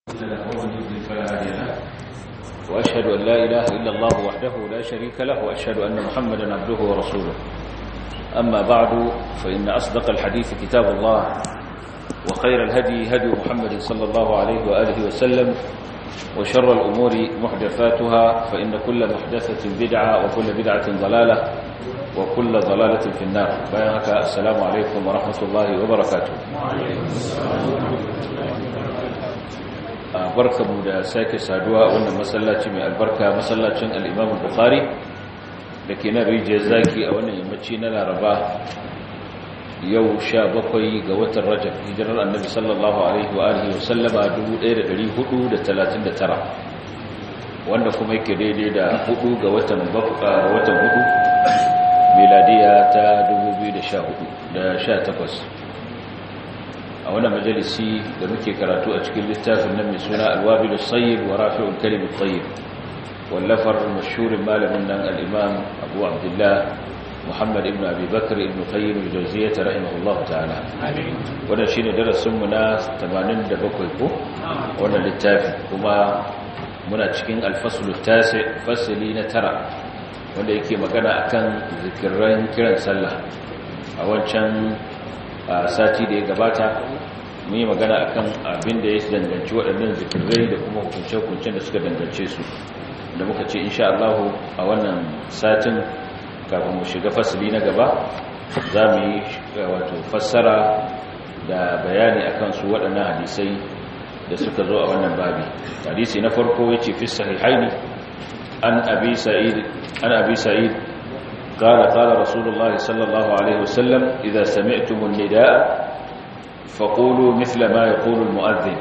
وأشهد أن لا إله إلا الله وحده لا شريك له وأشهد أن محمدا عبده ورسوله أما بعد فإن أصدق الحديث كتاب الله وخير الهدي هدي محمد صلى الله عليه وآله وسلم وشر الأمور محدثاتها فإن كل محدثة بدعة وكل بدعة ضلالة وكل ضلالة في النار بيانك السلام عليكم ورحمة الله وبركاته barkamu da sake saduwa wannan masallaci mai albarka masallacin al-Imam Bukhari dake na rijiyar zaki a wannan yammaci na Laraba yau 17 ga watan Rajab hijirar Annabi sallallahu alaihi wa alihi wa sallama 1439 wanda kuma yake daidai da 4 ga watan ga watan 4 miladiya ta 2014 da 18 a wannan majalisi da muke karatu a cikin littafin nan mai suna alwabilus sayyib wa rafi'ul kalimut tayyib wallafar mashhurin malamin nan al-imam Abu Abdullah Muhammad ibn Abi Bakr ibn Qayyim al-Jawziyyah rahimahullahu ta'ala wannan shine darasin mu na 87 ko wannan littafi kuma muna cikin al-fasl at-tasi fasli na tara wanda yake magana akan zikiran kiran sallah a wancan sati da ya gabata mun yi magana akan abin da ya danganci waɗannan zikirai da kuma hukunce-hukuncen da suka dangance su da muka ce insha Allah a wannan satin kafin mu shiga fasili na gaba za mu yi wato fassara da bayani akan su waɗannan hadisai da suka zo a wannan babi hadisi na farko yace fi sahihaini an abi sa'id an abi sa'id قال قال رسول الله صلى الله عليه وسلم إذا سمعتم النداء فقولوا مثل ما يقول المؤذن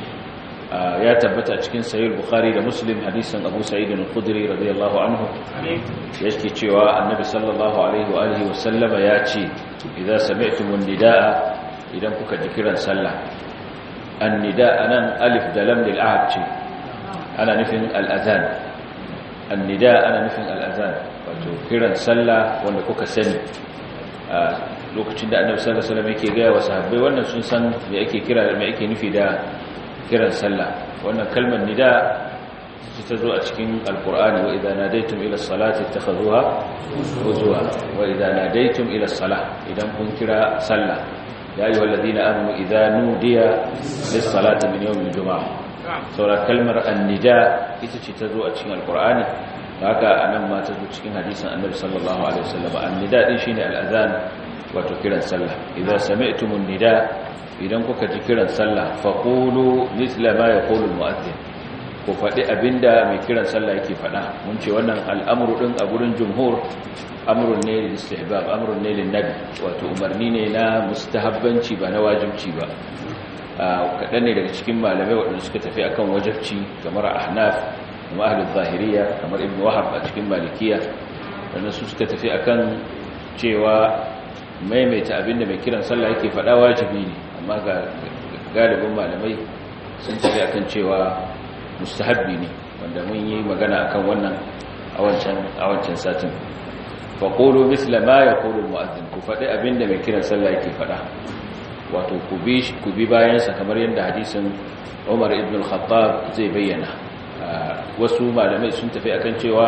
يا تبت أتكين سيد البخاري لمسلم حديثا أبو سعيد الخدري رضي الله عنه يشكي تشوى النبي صلى الله عليه وآله وسلم ياتي إذا سمعتم النداء إذا كنت ذكرا سلا النداء أنا ألف دلم للعهد أنا نفن الأذان النداء أنا نفن الأذان wato kiran sallah wanda kuka sani a lokacin da annabi sallallahu alaihi wasallam yake gaya wa sahabbai wannan sun san me ake kira da me ake nufi da kiran sallah wannan kalmar nida ta zo a cikin alqur'ani wa idza nadaytum ila salati ittakhuzuha huzwa wa idza nadaytum ila salah idan kun kira sallah ya ayyuhal ladina amanu idza nudiya lis salati min yawmil jumu'ah saura kalmar annida ita ce ta zo a cikin alqur'ani haka anan ma ta zo cikin hadisin annabi sallallahu alaihi wasallam annida din shine al'azan wato kiran sallah idan sami'tumun nida idan kuka ji kiran sallah faqulu mithla ma yaqulu almu'adhdhin ku faɗi abinda mai kiran sallah yake faɗa mun ce wannan al'amru din a gurin jumhur amrun ne lil istihbab amrun ne lin nabi wato umarni ne na mustahabbanci ba na wajibci ba kaɗan ne daga cikin malamai waɗanda suka tafi akan wajibci kamar ahnaf kuma ahlul zahiriya kamar ibnu wahab a cikin malikiya wannan su suka tafi akan cewa maimaita abinda mai kiran sallah yake faɗa wajibi ne amma ga galibin malamai sun tafi akan cewa mustahabbi ne wanda mun yi magana akan wannan a wancan a wancan satin fa qulu misla ma yaqulu almu'adhdhin ku faɗi abinda mai kiran sallah yake faɗa wato ku bi ku bi bayan sa kamar yadda hadisin Umar ibn al-Khattab zai bayyana wasu malamai sun tafi akan cewa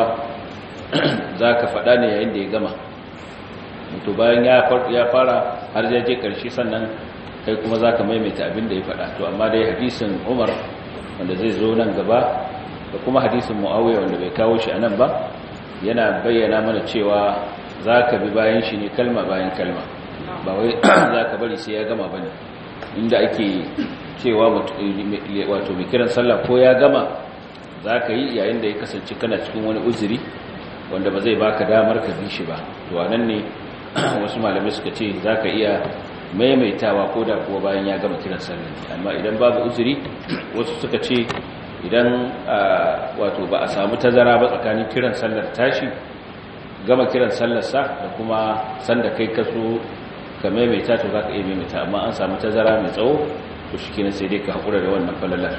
za ka faɗa ne yayin da ya gama to bayan ya fara har ya je ƙarshe sannan kai kuma za ka maimaita abin da ya faɗa to amma dai hadisin umar wanda zai zo nan gaba da kuma hadisin mu'awiyar wanda bai kawo shi a nan ba yana bayyana mana cewa za ka bi bayan shi ne kalma bayan kalma ba wai za ka bari sai ya gama ba ne inda ake cewa wato mai kiran sallah ko ya gama za ka yi yayin da ya kasance kana cikin wani uzuri wanda ba zai baka damar ka bi shi ba to nan ne wasu malamai suka ce za ka iya maimaitawa ko da kuwa bayan ya gama kiran sallar amma idan babu uzuri wasu suka ce idan wato ba a samu tazara ba tsakanin kiran sallar tashi gama kiran sallarsa da kuma sanda kai kaso ka maimaita to za ka iya maimaita amma an samu tazara mai tsawo to shi kenan sai dai ka haƙura da wannan falalar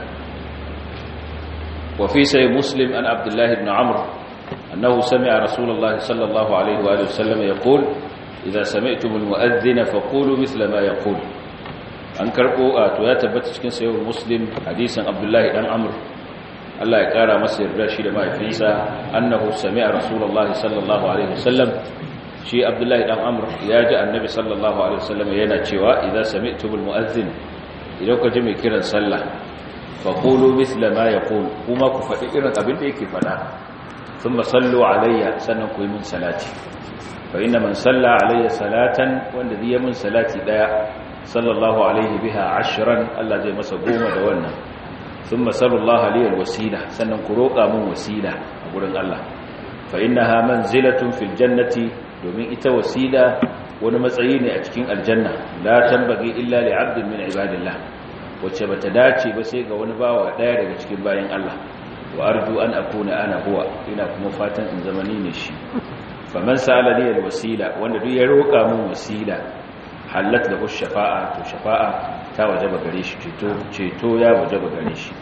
وفي سي مسلم أن عبد الله بن عمرو أنه سمع رسول الله صلى الله عليه وآله وسلم يقول إذا سمعتم المؤذن فقولوا مثل ما يقول an karbo a to ya tabbata cikin sayyid muslim hadisin abdullahi dan amr Allah ya kara masa yarda shi da mahaifinsa annahu sami'a rasulullah sallallahu alaihi wasallam shi abdullahi dan amr ya ji annabi sallallahu alaihi wasallam yana cewa idza sami'tumul mu'adhdhin idan ku ji mai kiran sallah fa qulu mithla ma yaqul kuma ku faɗi irin abin da yake faɗa thumma sallu alayya sannan ku yi min salati fa inna man salla alayya salatan wanda zai min salati daya sallallahu alaihi biha ashran Allah zai masa goma da wannan thumma sallallahu alayhi alwasila sannan ku roƙa min wasila a gurin Allah fa innaha manzilatun fil jannati domin ita wasila wani matsayi ne a cikin aljanna la tambagi illa li 'abdin min ibadillah wacce bata dace ba sai ga wani bawa daya daga cikin bayan Allah wa arju an akuna ana huwa ina kuma fatan in zama ni ne shi faman sa'ala li alwasila wanda duk ya roƙa min wasila halat lahu shafa'a to shafa'a ta wajaba gare shi ceto ceto ya wajaba gare shi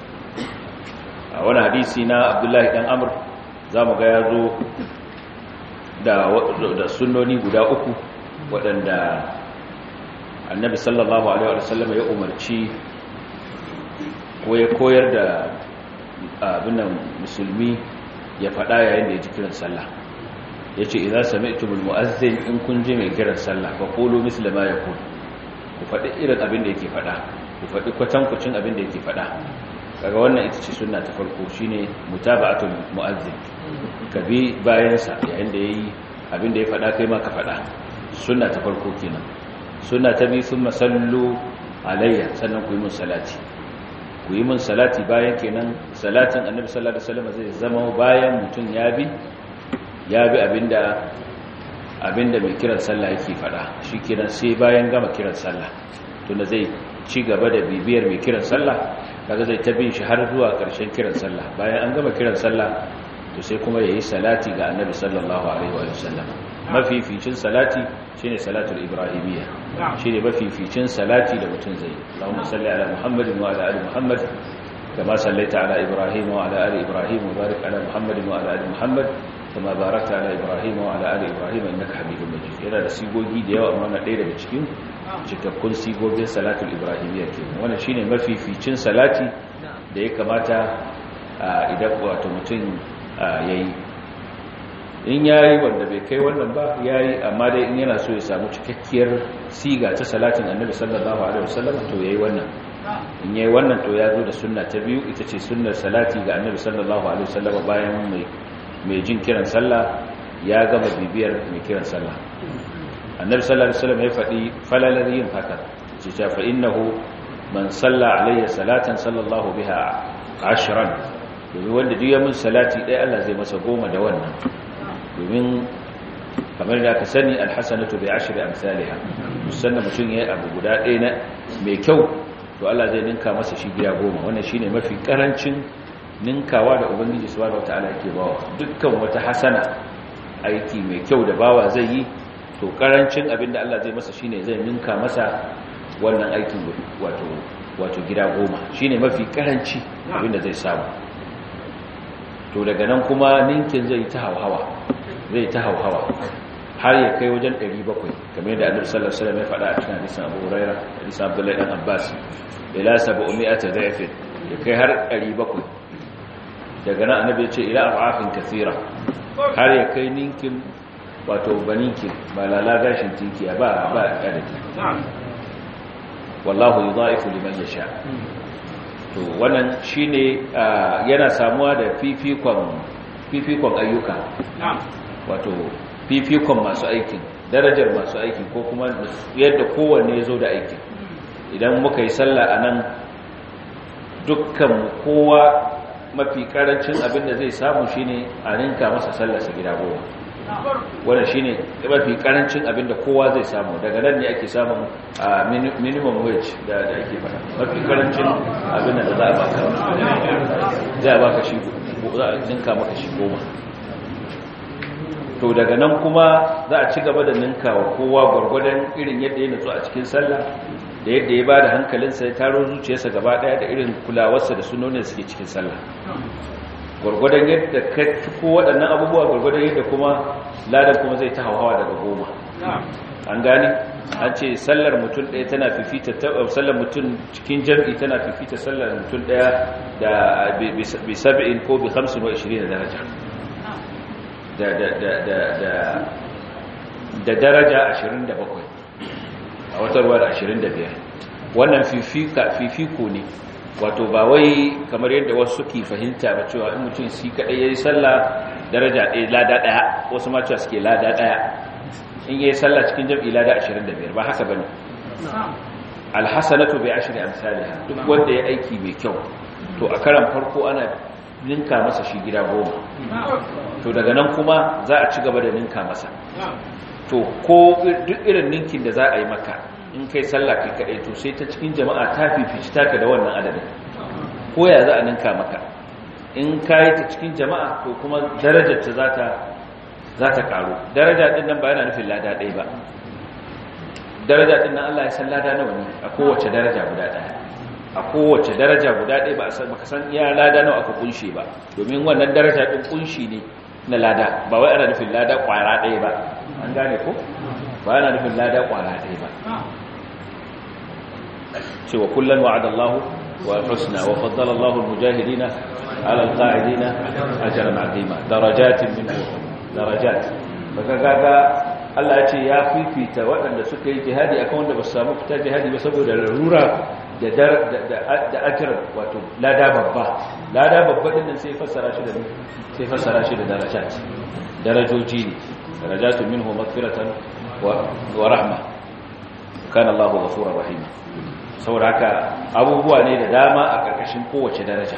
a wani hadisi na Abdullahi dan Amr zamu ga yazo da da sunnoni guda uku waɗanda annabi sallallahu alaihi wasallam ya umarci ko ya koyar da abin nan musulmi ya faɗa yayin da ya ji kiran sallah ya ce idan sami'tumul mu'azzin in kun ji mai kiran sallah fa qulu misla ma yaqul ku faɗi irin abin da yake faɗa ku faɗi kwatankucin abin da yake faɗa kaga wannan ita ce sunna ta farko shine mutaba'atul mu'azzin ka bi bayan sa yayin da yayi abin da ya faɗa kai ma ka faɗa sunna ta farko kenan sunna ta bi thumma sallu alayya sannan ku yi mun salati ku yi mun salati bayan kenan salatin annabi sallallahu alaihi wasallam zai zama bayan mutum ya bi ya bi abinda abinda mai kiran sallah yake fada shikenan sai bayan gama kiran sallah tunda zai ci gaba da bibiyar mai kiran sallah kaga zai ta bin shi har zuwa ƙarshen kiran sallah bayan an gama kiran sallah to sai kuma yayi salati ga annabi sallallahu alaihi wa sallam mafificin salati shine salatul ibrahimiyya shine mafificin salati da mutum zai Allahumma salli ala Muhammadin wa ala ali Muhammad kama sallaita ala Ibrahim wa ala ali Ibrahim wa barik ala Muhammadin wa ala ali Muhammad kama barakta ala Ibrahim wa ala ali Ibrahim innaka Hamidum Majid yana da sigogi da yawa amma na ɗaya daga cikin cikakkun sigogin salatul ibrahimiyya kenan wannan shine mafificin salati da ya kamata idan wato mutum yayi in yayi wanda bai kai wannan ba yayi amma dai in yana so ya samu cikakkiyar siga ta salatin annabi sallallahu alaihi wasallam to yayi wannan in yayi wannan to ya zo da sunna ta biyu ita ce sunnar salati ga annabi sallallahu alaihi wasallam bayan mai mai jin kiran sallah ya gama bibiyar mai kiran sallah annabi sallallahu alaihi wasallam ya faɗi falalar yin haka ce ta fa innahu man salla alayya salatan sallallahu biha ashran domin wanda duk ya mun salati ɗaya Allah zai masa goma da wannan domin kamar da ka sani alhasanatu bi ashri amsalha musanna mutum yayi abu guda ɗaya na mai kyau to Allah zai ninka masa shi biya goma wannan shine mafi karancin ninkawa da ubangiji subhanahu wataala yake bawa dukkan wata hasana aiki mai kyau da bawa zai yi to karancin abinda Allah zai masa shine zai ninka masa wannan aikin wato wato gida goma shine mafi karanci abinda zai samu to daga nan kuma ninkin zai ta hauhawa zai ta hauhawa har ya kai wajen 700 kamar yadda Annabi sallallahu alaihi wasallam ya faɗa a cikin hadisin Abu Hurairah hadisin Abdullah ibn Abbas ila 700 dha'if ya kai har 700 daga nan Annabi ya ce ila afafin kathira har ya kai ninkin wato baninki ba lala gashin tinki ba ba adadi wallahu yudha'ifu liman yasha to wannan shine yana samuwa da fifikon fifikon ayyuka wato fifikon masu aikin darajar masu aikin ko kuma yadda kowanne ya zo da aikin idan muka yi sallah a nan dukkan kowa mafi karancin abin da zai samu shine a ninka masa sallarsa gida goma wannan shine mafi karancin abin da kowa zai samu daga nan ne ake samun minimum wage da ake fara mafi karancin abin da za a baka za a baka shi za a ninka maka shi goma to daga nan kuma za a ci gaba da ninka wa kowa gwargwadon irin yadda ya nutsu a cikin sallah da yadda ya ba da hankalinsa ya taro zuciyarsa gaba daya da irin kulawarsa da sunonin suke cikin sallah gwargwadon yadda ka ko waɗannan abubuwa gwargwadon yadda kuma ladan kuma zai ta hawa daga goma an gane an ce sallar mutum ɗaya tana fifita sallar mutum cikin jam'i tana fifita sallar mutum ɗaya da bi sab'in ko bi 25 daraja da da da da da da daraja 27 a wata ruwa da 25 wannan fifika fifiko ne wato ba wai kamar yadda wasu suke fahimta ba cewa in mutum shi kadai yayi sallah daraja ɗaya lada ɗaya wasu ma cewa suke lada ɗaya in yayi sallah cikin jam'i lada 25 ba haka bane alhasanatu bi ashri amsalha duk wanda ya aiki mai kyau to a karan farko ana ninka masa shi gida goma to daga nan kuma za a ci gaba da ninka masa to ko duk irin ninkin da za a yi maka in kai sallah kai kadai to sai ta cikin jama'a ta fifici taka da wannan adadin ko ya za a ninka maka in kai ta cikin jama'a to kuma darajar ta za ta za ta karu daraja din nan ba yana nufin lada ɗaya ba daraja din nan Allah ya san lada nawa ne a kowace daraja guda ɗaya a kowace daraja guda ɗaya ba a san baka san iya lada nawa aka kunshe ba domin wannan daraja din kunshi ne na lada ba wai ana nufin lada kwara ɗaya ba an gane ko ba ana nufin lada kwara ɗaya ba cewa kullum wa'ada Allah wa husna wa faddala Allah al-mujahidina ala al-qa'idina ajran 'azima darajatin minhu darajat baka gaga Allah ya ce ya fifita waɗanda suka yi jihadi akan wanda ba su samu fita jihadi ba saboda larura da da ajran wato lada babba lada babba din nan sai fassara shi da sai fassara shi da darajat darajoji ne darajatun minhu maghfiratan wa wa rahma kana Allahu ghafurur rahim saboda haka abubuwa ne da dama a ƙarƙashin kowace daraja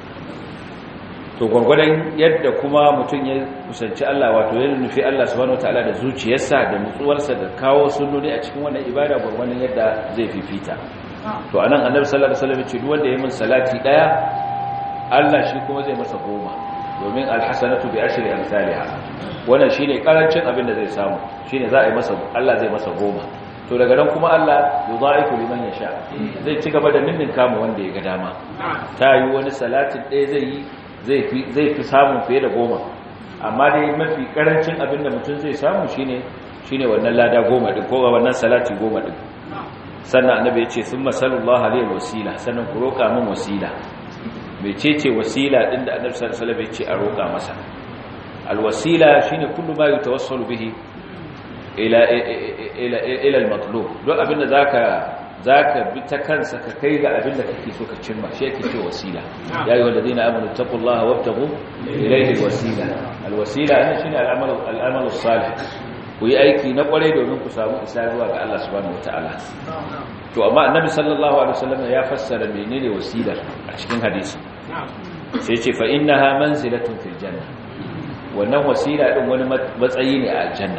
to gwargwadon yadda kuma mutum ya kusanci Allah wato ya nufi Allah subhanahu wataala da zuciyarsa da nutsuwarsa da kawo sunnoni a cikin wannan ibada gwargwadon yadda zai fifita to anan annabi sallallahu alaihi wasallam ce duk wanda ya min salati daya Allah shi kuma zai masa goma domin alhasanatu bi ashri amsalha wannan shine karancin abin da zai samu shine za a yi masa Allah zai masa goma to daga nan kuma Allah yudha'ifu liman yasha zai ci gaba da ninnin kama wanda ya ga dama ta yi wani salatin ɗaya zai yi zai fi zai fi samun fiye da goma amma dai mafi karancin abin da mutum zai samu shine shine wannan lada goma din ko wannan salati goma din sannan annabi ya ce summa sallallahu alaihi wasila sannan ku roka min wasila mecece wasila din da annabi sallallahu alaihi wasallam ya ce a roka masa alwasila shine kullu ma yatawassalu bihi ila ila ila al-matlub duk abinda zaka zaka bi ta kansa ka kai ga abinda kake so ka cimma shi yake ce wasila ya ayyuhal ladina amanu taqullaha wabtaghu ilayhi al-wasila al-wasila ana shine al-amal al-amal as-salih ku yi aiki na kware domin ku samu isa zuwa ga Allah subhanahu wataala to amma annabi sallallahu alaihi wasallam ya fassara menene wasila a cikin hadisi sai ce fa innaha manzilatun fil janna wannan wasila din wani matsayi ne a aljanna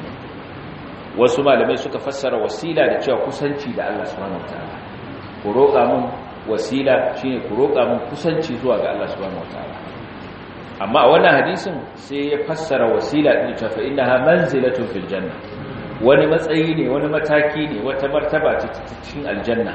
wasu malamai suka fassara wasila da cewa kusanci da Allah subhanahu wataala ku roƙa mun wasila shine ku roƙa mun kusanci zuwa ga Allah subhanahu wataala amma a wannan hadisin sai ya fassara wasila din cewa fa innaha manzilatun fil janna wani matsayi ne wani mataki ne wata martaba ce cikin aljanna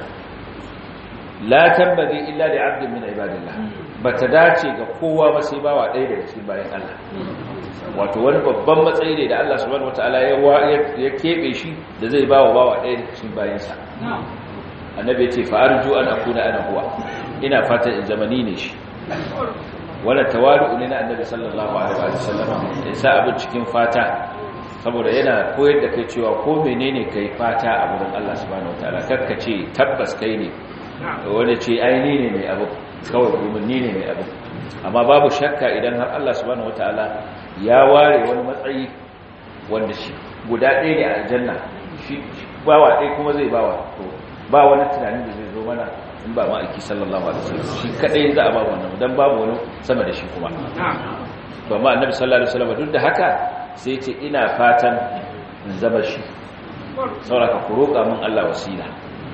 la tambagi illa li 'abdin min ibadillah bata dace ga kowa ba sai bawa ɗaya daga cikin bayan Allah wato wani babban matsayi ne da Allah subhanahu wataala ya ya kebe shi da zai bawa bawa ɗaya daga cikin bayansa annabi ya ce fa arju an akuna ana huwa ina fata in zamani ne shi wannan tawadu ne na annabi sallallahu alaihi wa sallam ya sa abin cikin fata saboda yana koyar da kai cewa ko menene kai fata a wurin Allah subhanahu wataala karka ce tabbas kai ne wanda ce aini ne mai abu kawai umarni ne mai abu amma babu shakka idan har Allah subhanahu wataala ya ware wani matsayi wanda shi guda ɗaya ne a aljanna shi bawa ɗaya kuma zai bawa to ba wani tunanin da zai zo mana in ba ma'aiki sallallahu alaihi wasallam shi kadai za a ba wannan dan babu wani sama da shi kuma to amma annabi sallallahu alaihi wasallam duk da haka sai ce ina fatan in zama shi sauraka ku roƙa min Allah wasila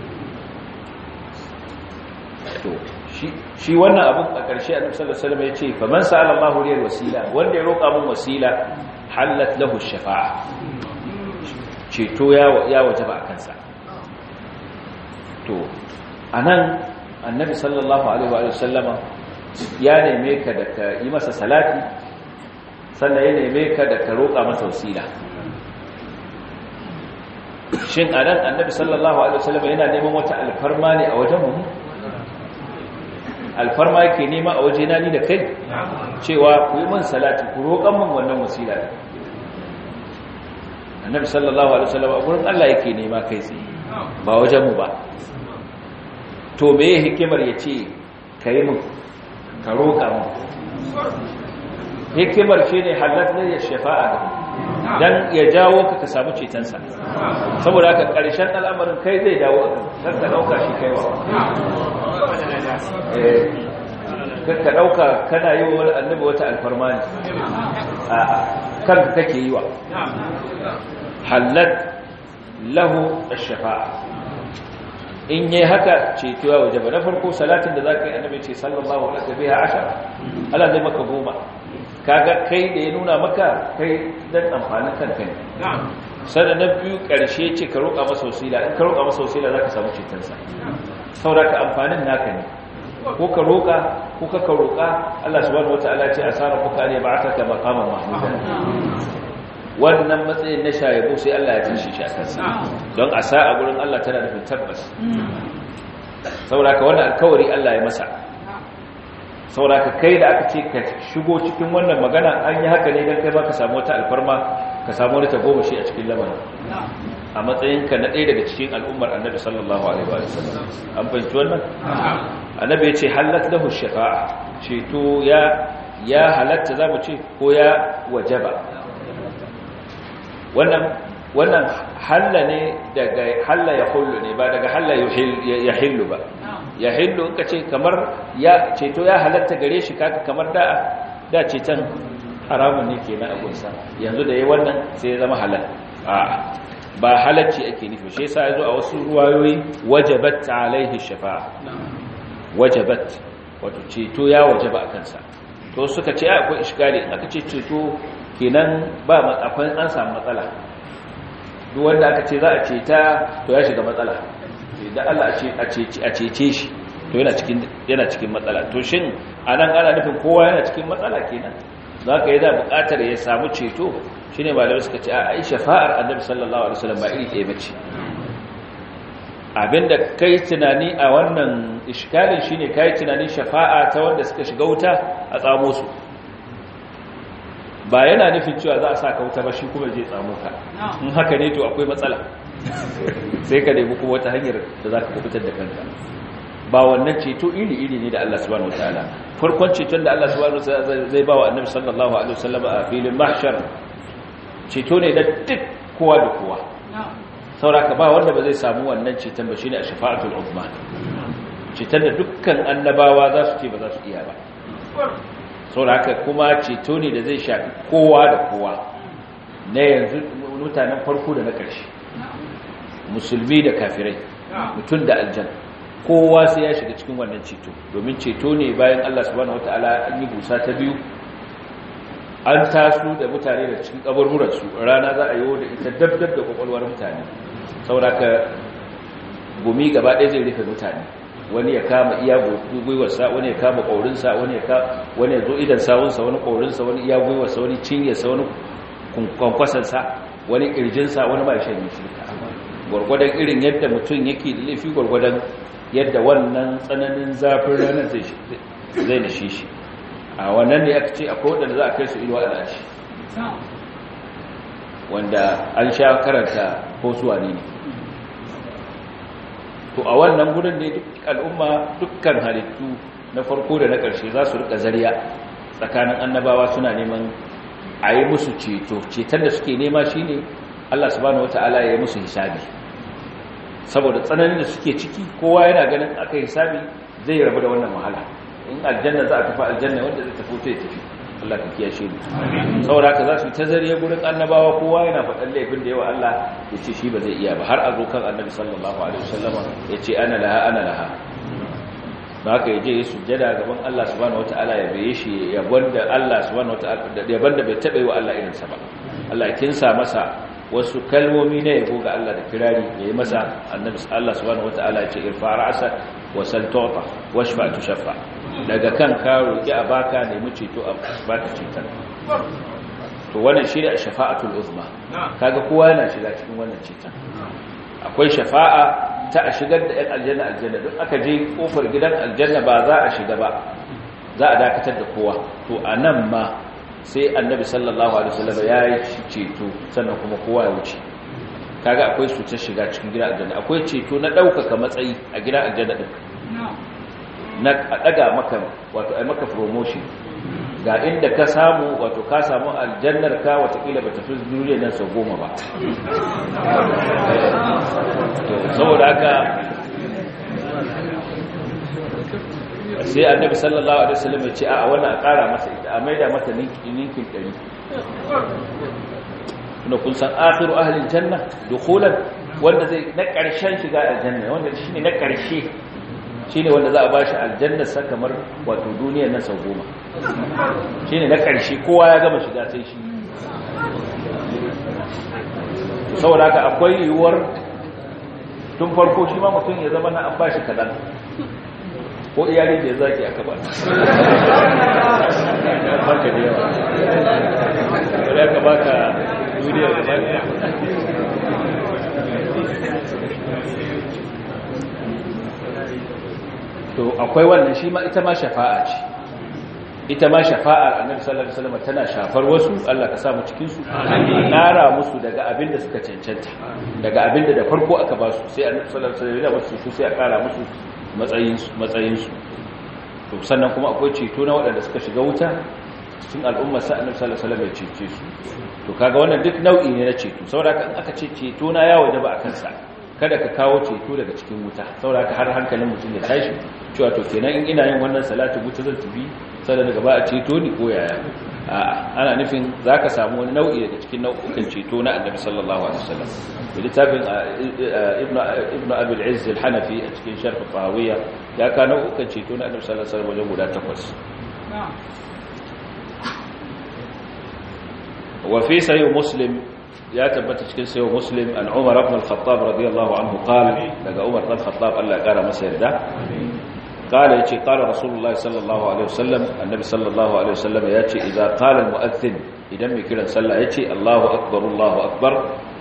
to shi wannan abin a ƙarshe annabi sallallahu alaihi wasallam ya ce faman sa'ala Allahu liyal wasila wanda ya roƙa min wasila halat lahu shafa'a ceto ya ya wajaba a kansa to anan annabi sallallahu alaihi wa sallama ya neme ka da ka yi masa salati sannan ya neme ka da ka roƙa masa wasila shin anan annabi sallallahu alaihi wasallam yana neman wata alfarma ne a wajen mu alfarma yake nema a wajena ni da kai cewa ku yi min salati ku roƙan min wannan wasila annabi sallallahu alaihi wasallam a gurin Allah yake nema kai tsaye ba wajen mu ba to me hikimar yace kai min ka roƙa min hikimar shine halatta ya shafa'a dan ya jawo ka ka samu cetonsa saboda haka ƙarshen al'amarin kai zai dawo kan ka dauka shi kaiwa ka dauka kana yi wa wani annabi wata alfarma ne a kanka kake yi wa halal lahu ash-shafa'a in yi haka ceto ya waje ba na farko salatin da zaka yi annabi ce sallallahu alaihi biha ashara Allah zai maka goma kaga kai da ya nuna maka kai dan amfanin kanka ne sannan na biyu karshe ce ka roƙa masa wasila in ka roƙa masa wasila zaka samu cetonsa saboda amfanin naka ne ko ka roƙa ko ka ka roƙa Allah subhanahu wataala ce asara kuka ne ba'ataka maqaman mahmudan wannan matsayin na shayabo sai Allah ya tashi shi a kansa don a sa a gurin Allah tana nufin tabbas sauraka wannan alkawari Allah ya masa sauraka kai da aka ce ka shigo cikin wannan magana an yi haka ne don kai ba ka samu wata alfarma ka samu wani tagomashi a cikin lamarin a matsayinka na ɗaya daga cikin al'ummar annabi sallallahu alaihi wa sallam an fahimci wannan annabi ya ce halat lahu shafa'a ceto ya ya halatta za mu ce ko ya wajaba wannan wannan halla ne daga halla ya hullu ne ba daga halla ya hillu ba ya hillu in ka ce kamar ya ceto ya halatta gare shi kaka kamar da da ceton haramun ne kenan a gunsa yanzu da yayi wannan sai ya zama halal a ba halacci ake nufi shi yasa yazo a wasu ruwayoyi wajabat alaihi shafa'a wajabat wato ceto ya wajaba akan sa to suka ce akwai iskali aka ce ceto kenan ba akwai an samu matsala duk wanda aka ce za a ceta to ya shiga matsala idan Allah a cece shi to yana cikin yana cikin matsala to shin anan ana nufin kowa yana cikin matsala kenan zaka yi da buƙatar ya samu ceto shine malamai suka ce a ai shafa'ar annabi sallallahu alaihi wasallam ba iri ɗaya bace abinda kai tunani a wannan iskalin shine kai tunanin shafa'a ta wanda suka shiga wuta a tsamo su ba yana nufin cewa za a sa ka wuta ba shi kuma zai tsamo ka in haka ne to akwai matsala sai ka nemi kuma wata hanyar da za ka kubutar da kanka ba wannan ceto iri-iri ne da Allah subhanahu wataala farkon ceton da Allah subhanahu wataala zai ba wa annabi sallallahu alaihi wasallam a filin mahshar ceto ne da duk kowa da kowa sauraka ba wanda ba zai samu wannan ceton ba shine a shafa'atul uzma ceton da dukkan annabawa za su ce ba za su iya ba sauraka kuma ceto ne da zai shafi kowa da kowa na yanzu mutanen farko da na ƙarshe musulmi da kafirai mutum da aljan kowa sai ya shiga cikin wannan ceto domin ceto ne bayan Allah subhanahu wataala an yi busa ta biyu an taso da mutane da cikin kaburburansu rana za a yi da ita dabdab da kwakwalwar mutane sauraka gumi gaba ɗaya zai rufe mutane wani ya kama iya gwiwarsa wani ya kama ƙaurinsa wani ya wani ya zo idan sawunsa wani ƙaurinsa wani iya gwiwarsa wani cinyarsa wani kwankwasansa wani ƙirjinsa wani ba shi ne shirka gwargwadon irin yadda mutum yake da laifi gwargwadon yadda wannan tsananin zafin ranar zai da shi shi a wannan ne aka ce akwai wadanda za a kai su inuwa al'ashi wanda an sha karanta ko suwa ne to a wannan gudun ne duk al'umma dukkan halittu na farko da na ƙarshe za su rika zariya tsakanin annabawa suna neman a yi musu ceto ceton da suke nema shi ne allah subhanahu wata'ala ya yi musu hisabi saboda tsananin da suke ciki kowa yana ganin aka hisabi zai rabu da wannan wahala in aljanna za a tafi aljanna wanda zai tafi ta tafi Allah ka kiyashe mu saboda haka za su ta zariya gurin annabawa kowa yana faɗan laifin da yawa Allah ya ce shi ba zai iya ba har a zo kan annabi sallallahu alaihi wasallama ya ce ana laha ana laha ba haka ya je ya sujjada gaban Allah subhanahu wataala ya baye shi ya banda Allah subhanahu wataala ya banda bai taɓa yi wa Allah irinsa ba Allah ya kinsa masa wasu kalmomi na yabo ga Allah da kirari ya yi masa annabi Allah subhanahu wataala ya ce irfa ra'sa wa sal tu'ta washfa tushaffa daga kan ka roki a baka nemi ceto a baka ceton to wannan shine shafa'atul uzma kaga kowa yana shiga cikin wannan ceton akwai shafa'a ta a shigar da 'yan aljanna aljanna don aka je kofar gidan aljanna ba za a shiga ba za a dakatar da kowa to a nan ma sai annabi sallallahu alaihi wasallam ya yi ceto sannan kuma kowa ya wuce kaga akwai su ta shiga cikin gidan aljanna akwai ceto na ɗaukaka matsayi a gidan aljanna din na a ɗaga maka wato ai maka promotion ga inda ka samu wato ka samu aljannar ka watakila ba tafi duniyar nan sau goma ba saboda haka sai annabi sallallahu alaihi wasallam ya ce a wannan a ƙara masa ita a maida mata ninkin ɗari tunda kun san akhiru ahlil janna dukhulan wanda zai na ƙarshen shiga aljanna wanda shine na ƙarshe shine wanda za a bashi aljanna sa kamar wato duniyar nan sau goma shine na ƙarshe kowa ya gama shiga sai shi saboda haka akwai yiwuwar tun farko shi ma mutum ya zama na an bashi kadan ko iyali da ya zaki aka ba baka da yawa da ka baka duniyar da baka to akwai wannan shi ma ita ma shafa'a ce ita ma shafa'ar annabi sallallahu alaihi wasallam tana shafar wasu Allah ka sa mu cikin su nara musu daga abin da suka cancanta daga abin da da farko aka ba su sai annabi sallallahu alaihi wasallam ya su sai a kara musu matsayin su matsayin su to sannan kuma akwai ceto na waɗanda suka shiga wuta cikin al'ummar sa annabi sallallahu alaihi wasallam ya cece su to kaga wannan duk nau'i ne na ceto saboda in aka ce ceto na ya wajaba akan sa kada ka kawo ceto daga cikin wuta saboda har hankalin mutum ya tashi cewa to kenan in ina yin wannan salatu wuta zan tafi sai daga ba a ceto ni ko yaya ana nufin zaka samu wani nau'i daga cikin nau'ukan ceto na Annabi sallallahu alaihi wasallam da littafin ibnu ibnu abi al-izz al-hanafi a cikin sharh tahawiyya ya ka nau'ukan ceto na Annabi sallallahu alaihi wasallam wajen guda takwas wa fi sahih muslim ya tabbata cikin sayo muslim an umar ibn al-khattab radiyallahu anhu qala daga umar ibn al-khattab Allah ya kara masa yarda qala yace qala rasulullahi sallallahu alaihi wasallam annabi sallallahu alaihi wasallam yace idza qala al-mu'adhdhin idan mai kiran sallah yace Allahu akbar Allahu akbar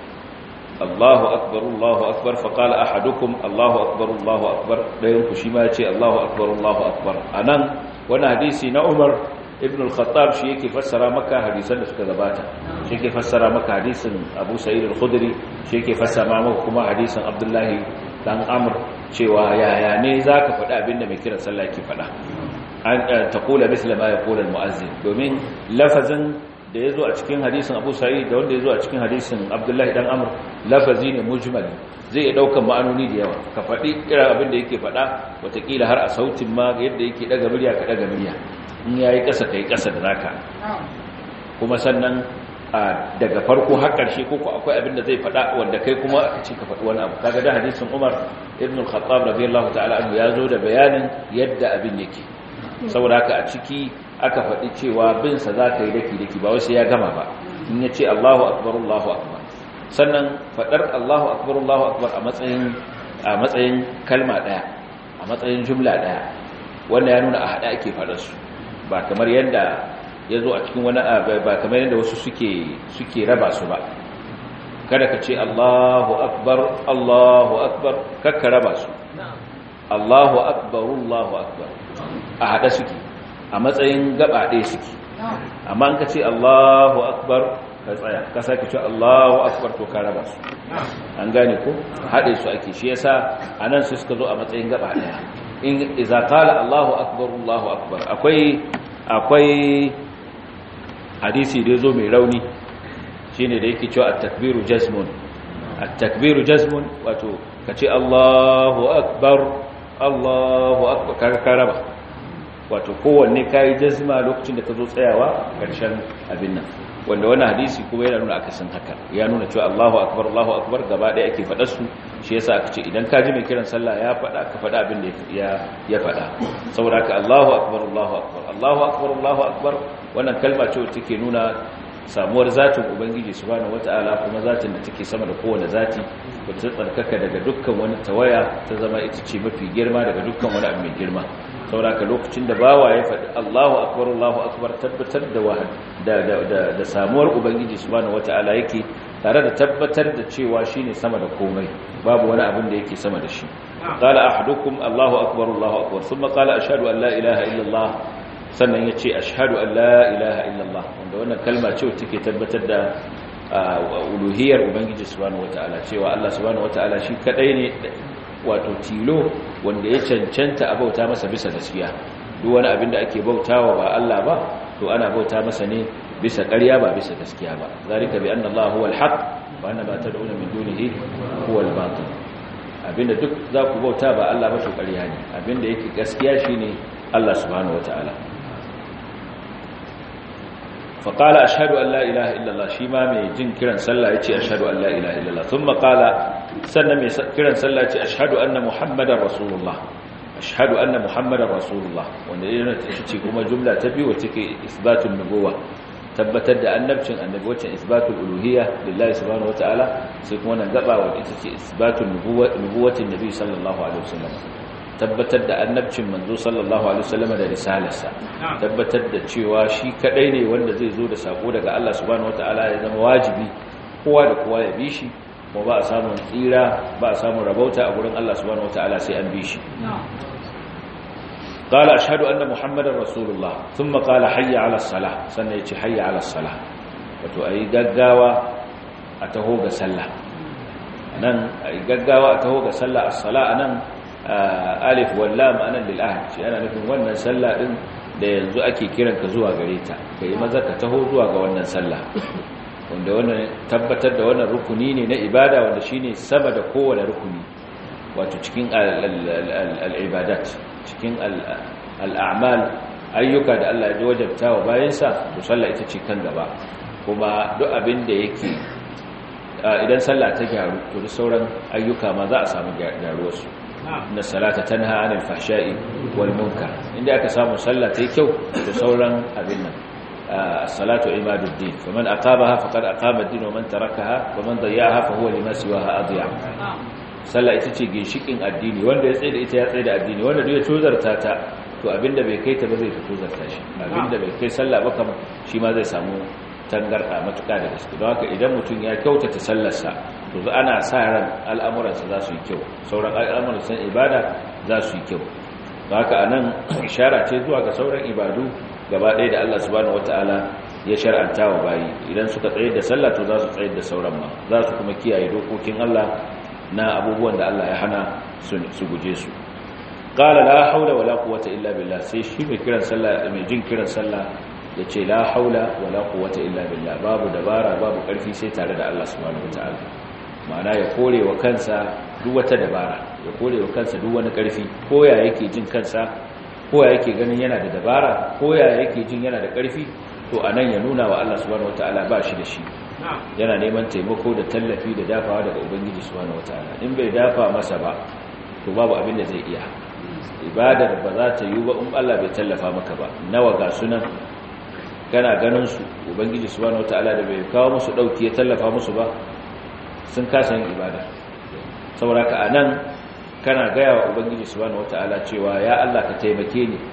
Allahu akbar Allahu akbar fa qala ahadukum Allahu akbar Allahu akbar dayan ku shi ma yace Allahu akbar Allahu akbar anan wannan hadisi na Umar ibn al-khattab shi yake fassara maka hadisan da suka gabata shi yake fassara maka hadisin abu sa'id al-khudri shi yake fassara maka kuma hadisin abdullahi dan amr cewa yaya ne zaka faɗi abinda mai kiran sallah yake faɗa an taqula misla ma yaqulu al-mu'azzin domin lafazin da yazo a cikin hadisin abu sa'id da wanda yazo a cikin hadisin abdullahi dan amr lafazi ne mujmal zai iya daukan ma'anoni da yawa ka faɗi irin abin da yake faɗa watakila har a sautin ma yadda yake daga murya ka daga murya in ya yi ƙasa ka yi ƙasa da naka kuma sannan daga farko har ƙarshe ko akwai abin da zai faɗa wanda kai kuma aka ce ka faɗi wani abu kaga da hadisin Umar ibn al-Khattab radiyallahu ta'ala anhu ya zo da bayanin yadda abin yake saboda haka a ciki aka faɗi cewa bin sa za ka yi daki daki ba wai sai ya gama ba in ya ce Allahu akbar Allahu akbar sannan faɗar Allahu akbar Allahu akbar a matsayin a matsayin kalma ɗaya a matsayin jumla ɗaya wanda ya nuna a haɗa ake faɗar su ba kamar yadda ya zo a cikin wani ba kamar yadda wasu suke raba su ba kada ka ce Allahu akbar Allahu akbar kakka raba su Allahu akbar Allahu akbar a haɗa suke a matsayin gaba ɗaya suke amma in ka ce Allahu akbar ka tsaya ka sake ce Allahu akbar to ka raba su an gane ko haɗe su ake shi yasa anan su suka zo a matsayin gaba ɗaya in iza qala Allahu akbar Allahu akbar akwai akwai hadisi da yazo mai rauni shine da yake cewa at-takbiru jazmun at-takbiru jazmun wato kace Allahu akbar Allahu akbar kaga karaba wato kowanne kai jazma lokacin da ka zo tsayawa karshen abin nan wanda wannan hadisi kuma yana nuna akasin haka ya nuna cewa Allahu akbar Allahu akbar gaba ɗaya ake faɗa su shi yasa aka ce idan ka ji mai kiran sallah ya faɗa ka faɗa abin da ya ya faɗa saboda haka Allahu akbar Allahu akbar Allahu akbar Allahu akbar wannan kalma ce wacce take nuna samuwar zatin ubangiji subhanahu wataala kuma zatin da take sama da kowane zati wacce tsarkaka daga dukkan wani tawaya ta zama ita ce mafi girma daga dukkan wani abu mai girma sauraka lokacin da bawa ya faɗi Allahu akbar Allahu akbar tabbatar da wahad da da da samuwar ubangiji subhanahu wataala yake tare da tabbatar da cewa shine sama da komai babu wani abin da yake sama da shi qala ahadukum Allahu akbar Allahu akbar thumma qala ashhadu an la ilaha illa Allah sannan yace ashhadu an la ilaha illa Allah wanda wannan kalma ce take tabbatar da uluhiyar ubangiji subhanahu wataala cewa Allah subhanahu wataala shi kadai ne wato tilo wanda ya cancanta a bauta masa bisa gaskiya duk wani abin da ake bautawa ba Allah ba to ana bauta masa ne bisa ƙarya ba bisa gaskiya ba zalika bi anna Allah huwal haqq wa anna ma tad'una min dunihi huwal batil abinda duk za ku bauta ba Allah ba to ƙarya ne abinda yake gaskiya shine Allah subhanahu wataala fa qala ashhadu an la ilaha illa Allah shi ma mai jin kiran sallah yace ashhadu an la ilaha illa Allah thumma qala sannan mai kiran sallah yace ashhadu anna muhammadar rasulullah ashhadu anna muhammadar rasulullah wanda yana ce kuma jumla ta biyu wacce ke isbatun nubuwa tabbatar da annabcin annabi wacce isbatul uluhiyya lillahi subhanahu wataala sai kuma wannan gaba wanda ita ce isbatul nubuwatin nabi sallallahu alaihi wasallam tabbatar da annabcin manzo sallallahu alaihi wasallam da risalarsa tabbatar da cewa shi kadai ne wanda zai zo da sako daga Allah subhanahu wataala ya zama wajibi kowa da kowa ya bi shi kuma ba a samun tsira ba a samun rabauta a gurin Allah subhanahu wataala sai an bi shi قال أشهد أن محمد رسول الله ثم قال حي على الصلاة سنة يتي حي على الصلاة wato a yi gaggawa a taho ga sallah nan a yi gaggawa a taho ga sallah a sala a nan alif wallam anan lil'ahad shi ana nufin wannan sallah din da yanzu ake kiranka zuwa gare ta ka yi maza ka taho zuwa ga wannan sallah wanda wannan tabbatar da wannan rukuni ne na ibada wanda shine sama da kowane rukuni wato cikin al'ibadat cikin al'amal ayyuka da Allah ya wajabta wa bayansa to sallah ita ce kan gaba kuma duk abin da yake idan sallah ta gyaru to da sauran ayyuka ma za a samu gyaruwarsu na salata tanha anil fahsha'i wal munkar inda aka samu sallah ta yi kyau to sauran abin nan as-salatu imaduddin faman aqamaha faqad aqama ad-din wa man tarakaha wa man dayyaha fa huwa lima siwaha adiya sallah ita ce ginshikin addini wanda ya tsaye da ita ya tsaye da addini wanda duk ya tozarta ta to abinda bai kai ta ba zai tozarta shi abinda bai kai sallah ba kam shi ma zai samu tangarda matuƙa da gaske don haka idan mutum ya kyautata sallarsa to za ana sa ran al'amuransa za su yi kyau sauran al'amuransa ibada za su yi kyau don haka anan ishara ce zuwa ga sauran ibadu gaba ɗaya da Allah subhanahu wataala ya shar'anta wa bayi idan suka tsaye da sallah to za su tsaye da sauran ma za su kuma kiyaye dokokin Allah na abubuwan da Allah ya hana su guje su qala la haula wala quwwata illa billah sai shi mai kiran sallah mai jin kiran sallah yace la haula wala quwwata illa billah babu dabara babu karfi sai tare da Allah subhanahu wataala ma'ana ya kore wa kansa duk wata dabara ya kore wa kansa duk wani karfi ko ya yake jin kansa ko ya yake ganin yana da dabara ko ya yake jin yana da karfi to anan ya nuna wa Allah subhanahu wataala ba shi da shi yana neman taimako da tallafi da dafawa daga ubangiji subhanahu wataala in bai dafa masa ba to babu abin da zai iya ibadar ba za ta yi ba in Allah bai tallafa maka ba nawa ga sunan kana ganin su ubangiji subhanahu wataala da bai kawo musu dauki ya tallafa musu ba sun kasa yin ibada saboda ka anan kana gaya wa ubangiji subhanahu wataala cewa ya Allah ka taimake ni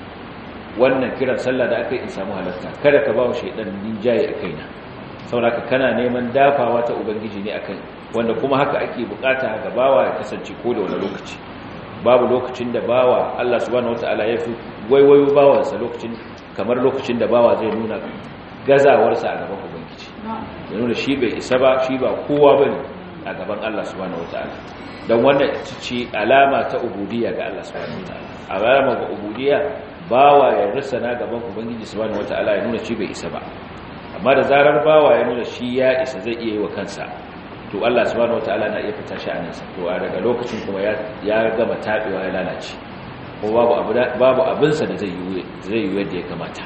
wannan kiran sallah da aka yi in samu halarta kada ka ba wa shaidan ninjaye a kaina sauraka kana neman dafawa ta ubangiji ne akan wanda kuma haka ake bukata ga bawa ya kasance ko da wani lokaci babu lokacin da bawa Allah subhanahu wataala ya fi waiwayo bawansa lokacin kamar lokacin da bawa zai nuna gazawarsa a gaban ubangiji ya nuna shi bai isa ba shi ba kowa bane a gaban Allah subhanahu wataala dan wannan ce alama ta ubudiyya ga Allah subhanahu wataala alama ga ubudiyya bawa ya rusana gaban ubangiji subhanahu wataala ya nuna shi bai isa ba amma da zarar bawa ya nuna shi ya isa zai iya yi wa kansa to Allah subhanahu wataala na iya fita shi aninsa to a daga lokacin kuma ya gama tabewa ya lalace ko babu abu babu abinsa da zai yi zai yi yadda ya kamata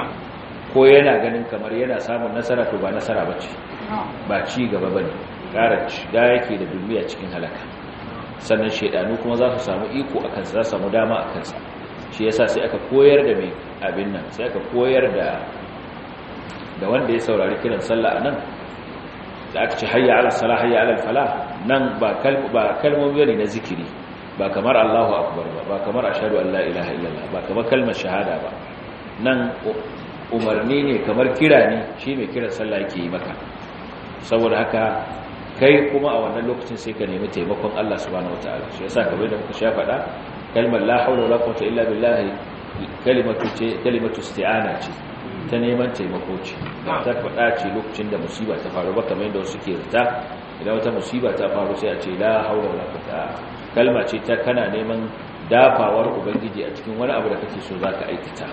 ko yana ganin kamar yana samun nasara to ba nasara bace ba ci gaba bane ƙara shiga yake da duniya cikin halaka sannan shedanu kuma za su samu iko akan sa za su samu dama akan sa shi yasa sai aka koyar da mai abin nan sai aka koyar da da wanda ya saurari kiran sallah anan da aka ce hayya ala salah hayya ala falah nan ba ba kalmomi ne na zikiri ba kamar Allahu akbar ba ba kamar ashhadu an la ilaha illallah ba kamar kalmar shahada ba nan umarni ne kamar kira ne shi mai kiran sallah yake yi maka saboda haka kai kuma a wannan lokacin sai ka nemi taimakon Allah subhanahu wataala shi yasa kamar da muka sha faɗa kalmar la haula wala quwwata illa billah kalimatu ce kalimatu isti'ana ce ta neman taimako ce ta faɗa ce lokacin da musiba ta faru ba kamar yadda wasu ke rita idan wata musiba ta faru sai a ce la haula wala quwwata kalma ce ta kana neman dafawar ubangiji a cikin wani abu da kake so zaka aikata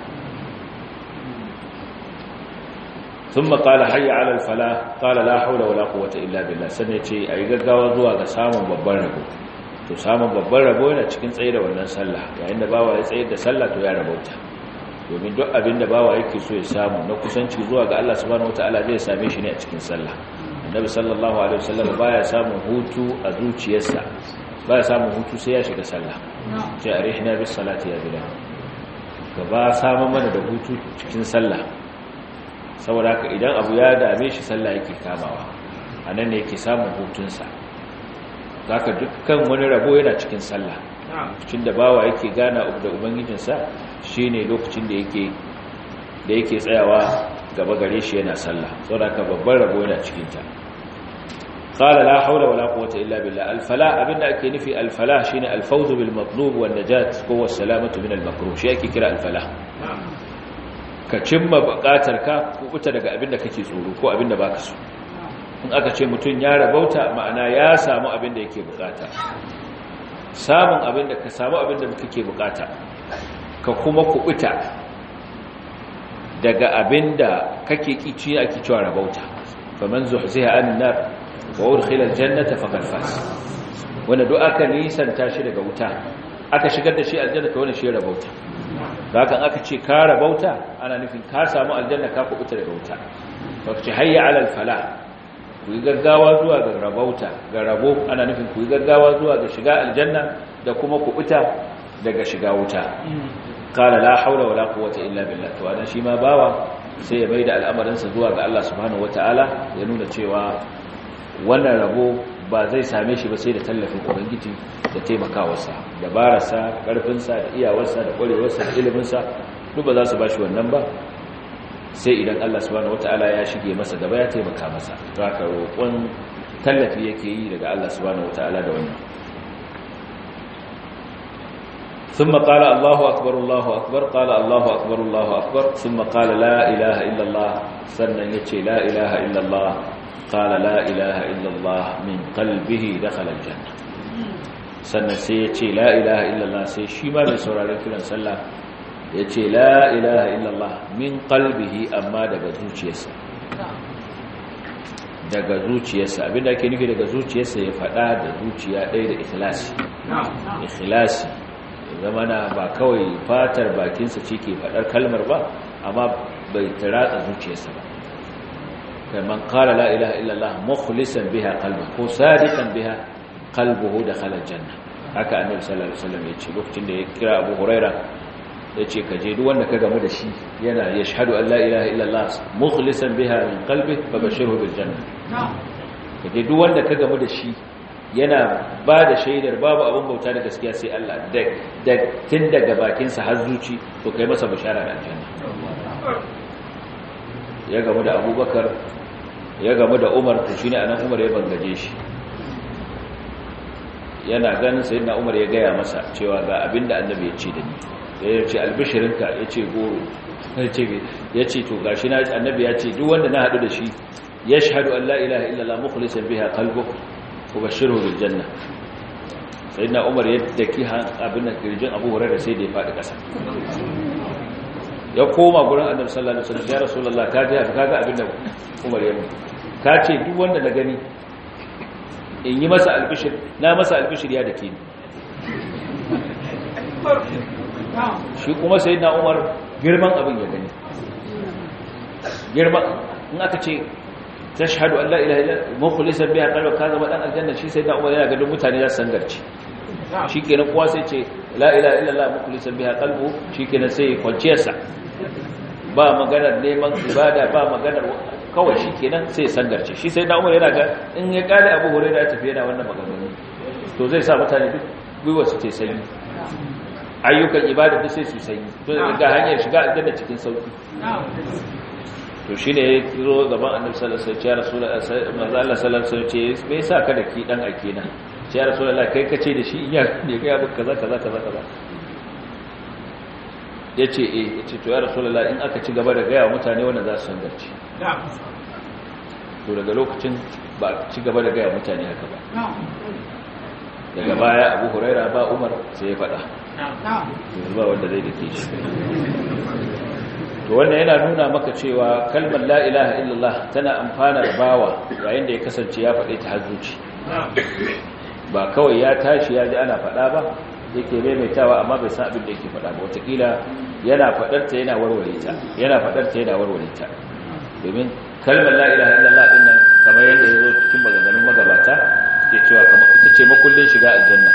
ثم قال حي على الفلاح قال لا حول ولا قوه الا بالله sanne ce ayi gaggawa zuwa ga samun babban rabo to samun babban rabo yana cikin tsaye da wannan sallah yayin da bawa ya tsaye da sallah to ya rabauta domin duk abin da bawa yake so ya samu na kusanci zuwa ga Allah subhanahu wataala zai same shi ne a cikin sallah annabi sallallahu alaihi wasallam baya samun hutu a zuciyarsa baya samun hutu sai ya shiga sallah sai arihna bis salati ya bilal gaba samun mana da hutu cikin sallah saboda haka idan abu ya dame shi sallah yake kamawa a nan ne yake samun hutunsa za ka dukkan wani rabo yana cikin sallah cikin da bawa yake gana da ubangijinsa shi ne lokacin da yake da yake tsayawa gaba gare shi yana sallah saboda haka babban rabo yana cikinta qala la hawla wala quwwata illa billah al-falah abinda ake nufi al-falah shine al-fawz bil matlub wan najat ko was-salamatu min al-makruh shi ake kira al-falah ka cimma bukatar ka kubuta daga abin da kake tsoro ko abin da baka so in aka ce mutum ya rabauta ma'ana ya samu abin da yake bukata samun abin da ka samu abin da kake bukata ka kuma kubuta daga abin da kake kici ake cewa rabauta faman zuhziha anin nar wa udkhila aljannata faqad faz wanda duk aka nisanta shi daga wuta aka shigar da shi aljanna to wannan shi rabauta hakan aka ce ka rabauta ana nufin ka samu aljanna ka kubuta daga wuta baka ce hayya alal falah ku yi gaggawa zuwa ga rabauta ga rabo ana nufin ku yi gaggawa zuwa ga shiga aljanna da kuma kubuta daga shiga wuta qala la haula wala quwwata illa billah to anan shi ma bawa sai ya maida al'amarinsa zuwa ga Allah subhanahu wataala ya nuna cewa wannan rabo ba zai same shi ba sai da tallafin ubangiji da taimakawarsa dabararsa karfinsa da iyawarsa da kwarewarsa da iliminsa duk ba za su bashi wannan ba sai idan Allah subhanahu wataala ya shige masa gaba ya taimaka masa to haka roƙon tallafi yake yi daga Allah subhanahu wataala da wannan ثم قال الله أكبر الله أكبر قال الله أكبر الله أكبر ثم قال لا إله إلا الله سنن يتشي لا إله إلا الله قال لا إله إلا الله من قلبه دخل الجنة sannan sai ya ce la ilaha illallah sai shi ma mai sauraron kiran sallah ya ce la ilaha illallah min qalbihi amma daga zuciyarsa daga zuciyarsa abinda ake nufi daga zuciyarsa ya faɗa da zuciya ɗaya da ikhlasi ikhlasi zamana ba kawai fatar bakinsa ce ke faɗar kalmar ba amma bai taratsa zuciyarsa ba كمن قال لا إله إلا الله مخلصا بها قلبه هو صادقا بها قلبه دخل الجنة haka annabi sallallahu alaihi wasallam yace lokacin da ya kira Abu Huraira yace ka je duk wanda ka gamu da shi yana yashhadu an la ilaha illa Allah mukhlisan biha min qalbihi fabashirhu bil janna ka je duk wanda ka gamu da shi yana ba da shaidar babu abin bauta da gaskiya sai Allah da tun daga bakinsa har zuci to kai masa bishara da aljanna ya gamu da Abubakar ya gamu da Umar to shine anan Umar ya bangaje shi yana ganin sayyidina Umar ya gaya masa cewa ga abinda annabi ya ce da ni ya ce albishirinka ya ce goro ya ce to gashi na annabi ya ce duk wanda na haɗu da shi ya shahadu an la ilaha illallah mukhlisan biha qalbuhu ubashirhu bil janna sayyidina Umar ya daki abin da kirjin Abu Hurairah sai da ya faɗi ƙasa ya koma gurin annabi sallallahu alaihi wasallam ya rasulullah ka ji kaga abin da Umar ya ka ce duk wanda na gani in yi masa albishir na masa albishir ya dake ni shi kuma sai na umar girman abin ya gani girman in aka ce ta shahadu an la'ila ila mukhlisan biya qalba ka zama dan aljanna shi sai na umar yana ganin mutane za su sangarci shi kenan kowa sai ce la ilaha illallah mukhlisan biha qalbu shi kenan sai kwanciyarsa ba maganar neman ibada ba maganar kawai shi kenan sai ya sangarce shi sai na umar yana ga in ya kare abu hore da tafi yana wannan maganganu to zai sa mutane duk gwiwa su ce sanyi ayyukan ibada duk sai su sanyi to ga hanyar shiga aljanna cikin sauki to shi ne ya zo gaban annabi sallallahu alaihi wasallam ya rasulullahi manzo Allah sallallahu alaihi wasallam ce me yasa ka da ki dan ake na ya rasulullahi kai kace da shi ya ne ga abu kaza kaza kaza kaza yace eh yace to ya rasulullahi in aka ci gaba da gaya wa mutane wannan za su san garci to daga lokacin ba ci gaba da gaya mutane haka ba daga baya abu huraira ba umar sai ya faɗa yanzu ba wanda zai dake shi to wannan yana nuna maka cewa kalmar la ilaha illallah tana amfana da bawa yayin da ya kasance ya faɗe ta hajjuci ba kawai ya tashi ya ji ana faɗa ba yake maimaitawa amma bai san abin da yake faɗa ba wataƙila yana faɗarta yana warware ta yana faɗarta yana warware ta domin kalmar la ilaha illallah din nan kamar yadda ya zo cikin maganganun magabata ke cewa kamar ita ce makullin shiga aljanna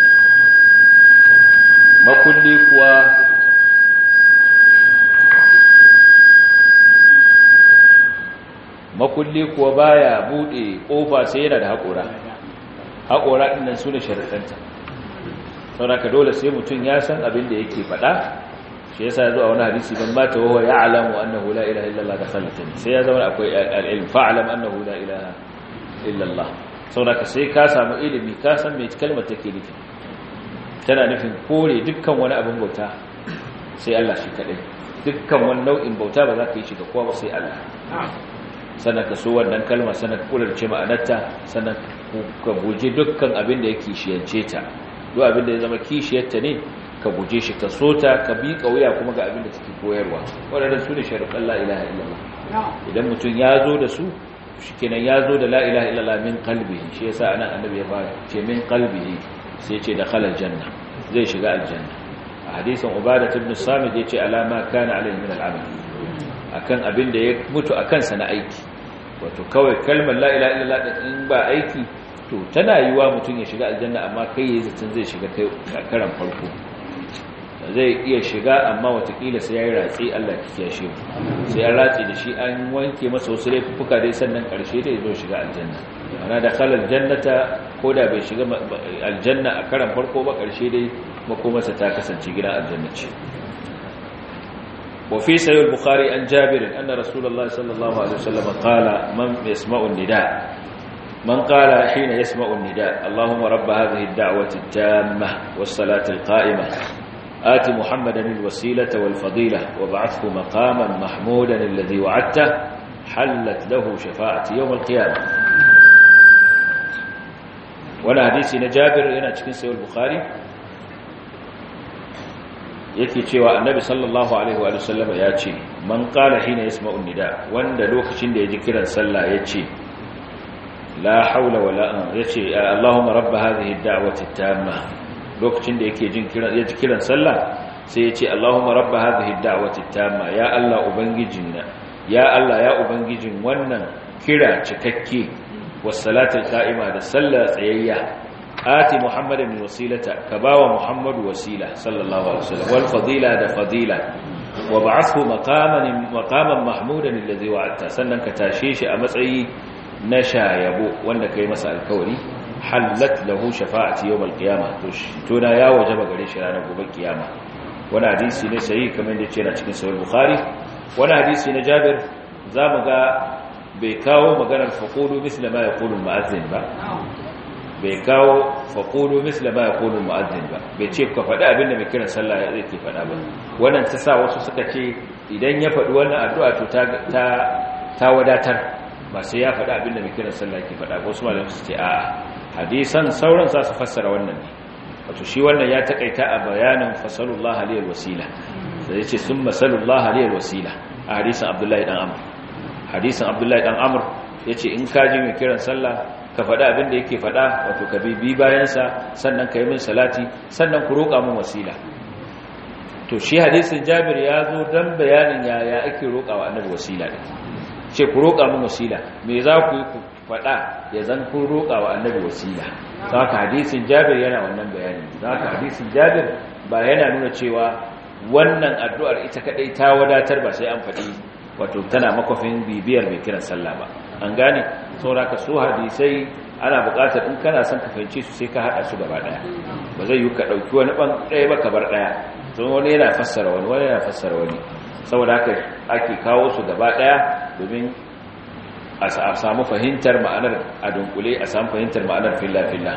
makulli kuwa makulli kuwa baya bude kofa sai yana da haƙora haƙora ɗin nan su ne sharaɗanta sauraka dole sai mutum ya san abin da yake faɗa shi yasa zuwa wani hadisi ban mata wa ya alamu annahu la ilaha illallah da khalatan sai ya zama akwai al-ilm fa'lam annahu la ilaha illallah sauraka sai ka samu ilimi ka san me kalmar take nufi tana nufin kore dukkan wani abin bauta sai Allah shi kadai dukkan wani nau'in bauta ba za ka yi shi ga kowa ba sai Allah sannan ka so wannan kalma sannan ka kularce ma'anarta sannan ka guje dukkan abin da ya kishiyance ta duk abin da ya zama kishiyarta ne ka guje shi ka so ta ka bi kauya kuma ga abin da take koyarwa waɗannan su ne sharuɗan la ilaha illallah idan mutum ya zo da su shikenan ya zo da la ilaha illallah min qalbihi shi yasa anan annabi ya fara ce min qalbihi sai ce da khalal janna zai shiga aljanna a hadisin ubadah ibn samit yace alama kana alayhi min al'amal akan abin da ya mutu akan sa na aiki wato kawai kalmar la ilaha illallah in ba aiki to tana yiwa mutum ya shiga aljanna amma kai yayin zaton zai shiga kai karan farko zai iya shiga amma watakila sai ya yi ratsi Allah ya kiyashe mu sai ya ratsi da shi an wanke masa wasu laifuka dai sannan karshe dai zo shiga aljanna ana da khalal jannata ko da bai shiga aljanna a karan farko ba karshe dai makomarsa ta kasance gidan aljanna ce wa fi sahih al-bukhari an jabir anna rasulullahi sallallahu alaihi wasallam qala man yasma'u an-nida من قال حين يسمع النداء اللهم رب هذه الدعوة التامة والصلاة القائمة آت محمدا الوسيلة والفضيلة وابعثه مقاما محمودا الذي وعدته حلت له شفاعة يوم القيامة وانا حديثي نجابر هنا cikin sayyid bukhari yake cewa annabi sallallahu alaihi wa sallam ya ce man qala hina yasma'u nida wanda lokacin da yaji kiran sallah yace la haula wala yace allahumma rabb hadhihi ad-da'wati at-tamma lokacin da yake jin kiran yaji kiran sallah sai yace allahumma rabb hadhihi ad-da'wati at-tamma ya allah ubangijin ya allah ya ubangijin wannan kira cikakke was salatul qa'ima da sallah tsayayya ati muhammadan wasilata ka bawa muhammadu wasila sallallahu alaihi wasallam wal fadila da fadila wa ba'athu maqaman maqaman mahmudan alladhi wa'adta sannan ka tashe shi a matsayi na shayabo wanda kai masa alkawari hallat lahu shafa'ati yawm alqiyamah to to na ya wajaba gare shi ranar gobe kiyama wani hadisi ne sai kamar da yake na cikin sahih bukhari wani hadisi na jabir zamu ga bai kawo maganar faqulu misla ma yaqulu al-mu'adhdhin ba bai kawo faƙulu misla ba ya ƙulu mu'azzin ba bai ce ka faɗi abin da mai kiran sallah ya zai ke faɗa ba wannan ta sa wasu suka ce idan ya faɗi wannan addu'a to ta wadatar ba sai ya faɗi abin da mai kiran sallah ke faɗa ba wasu malamai su ce a'a hadisan sauran za su fassara wannan ne wato shi wannan ya taƙaita a bayanin fasalullah aliyar wasila da ya ce sun masalullah aliyar wasila a hadisan abdullahi dan amur hadisan abdullahi dan amur ya ce in kaji mai kiran sallah ka faɗa abin da yake faɗa wato ka bibi bayansa sannan ka yi min salati sannan ku roƙa min wasila to shi hadisin jabir ya zo don bayanin yaya ake roƙa wa annabi wasila ɗin ce ku roƙa min wasila me za ku yi ku faɗa ya zan kun roƙa wa annabi wasila za ka hadisin jabir yana wannan bayani za ka hadisin jabir ba yana nuna cewa wannan addu'ar ita kaɗai ta wadatar ba sai an faɗi wato tana makwafin bibiyar mai kiran sallah ba an gane saura ka so hadisai ana buƙatar in kana son ka fahimce su sai ka haɗa su gaba ɗaya ba zai yi ka ɗauki wani ɓan ɗaya ba ka bar ɗaya don wani yana fassara wani wani yana fassara wani saboda haka ake kawo su gaba ɗaya domin a samu fahimtar ma'anar a dunkule a samu fahimtar ma'anar filla-filla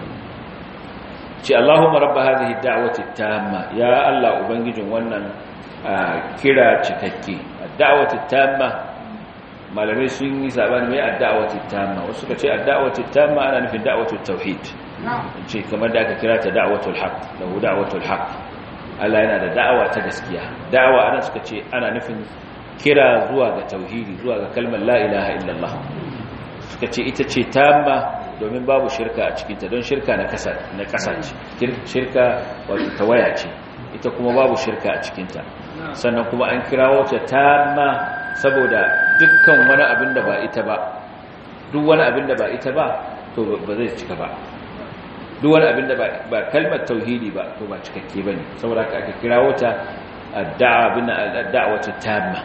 ce Allahumma rabba hadhihi da'wati tamma ya Allah ubangijin wannan kira cikakke da'wati tamma malamai sun yi sabani mai ad-da'wati tamma wasu suka ce ad-da'wati tamma ana nufin da'watu tauhid ce kamar da aka kira ta da'watul haqq lahu da'watul haqq Allah yana da da'awa ta gaskiya da'awa ana suka ce ana nufin kira zuwa ga tauhidi zuwa ga kalmar la ilaha illallah suka ce ita ce tamma domin babu shirka a cikinta don shirka na kasa na kasa ce shirka wato tawaya ce ita kuma babu shirka a cikinta sannan kuma an kirawo ta tamma saboda dukkan wani abin da ba ita ba duk wani abin da ba ita ba to ba zai cika ba duk wani abin da ba kalmar tauhidi ba to ba cikakke bane saboda haka aka kirawo ta adda'a bin ad-da'watu tamma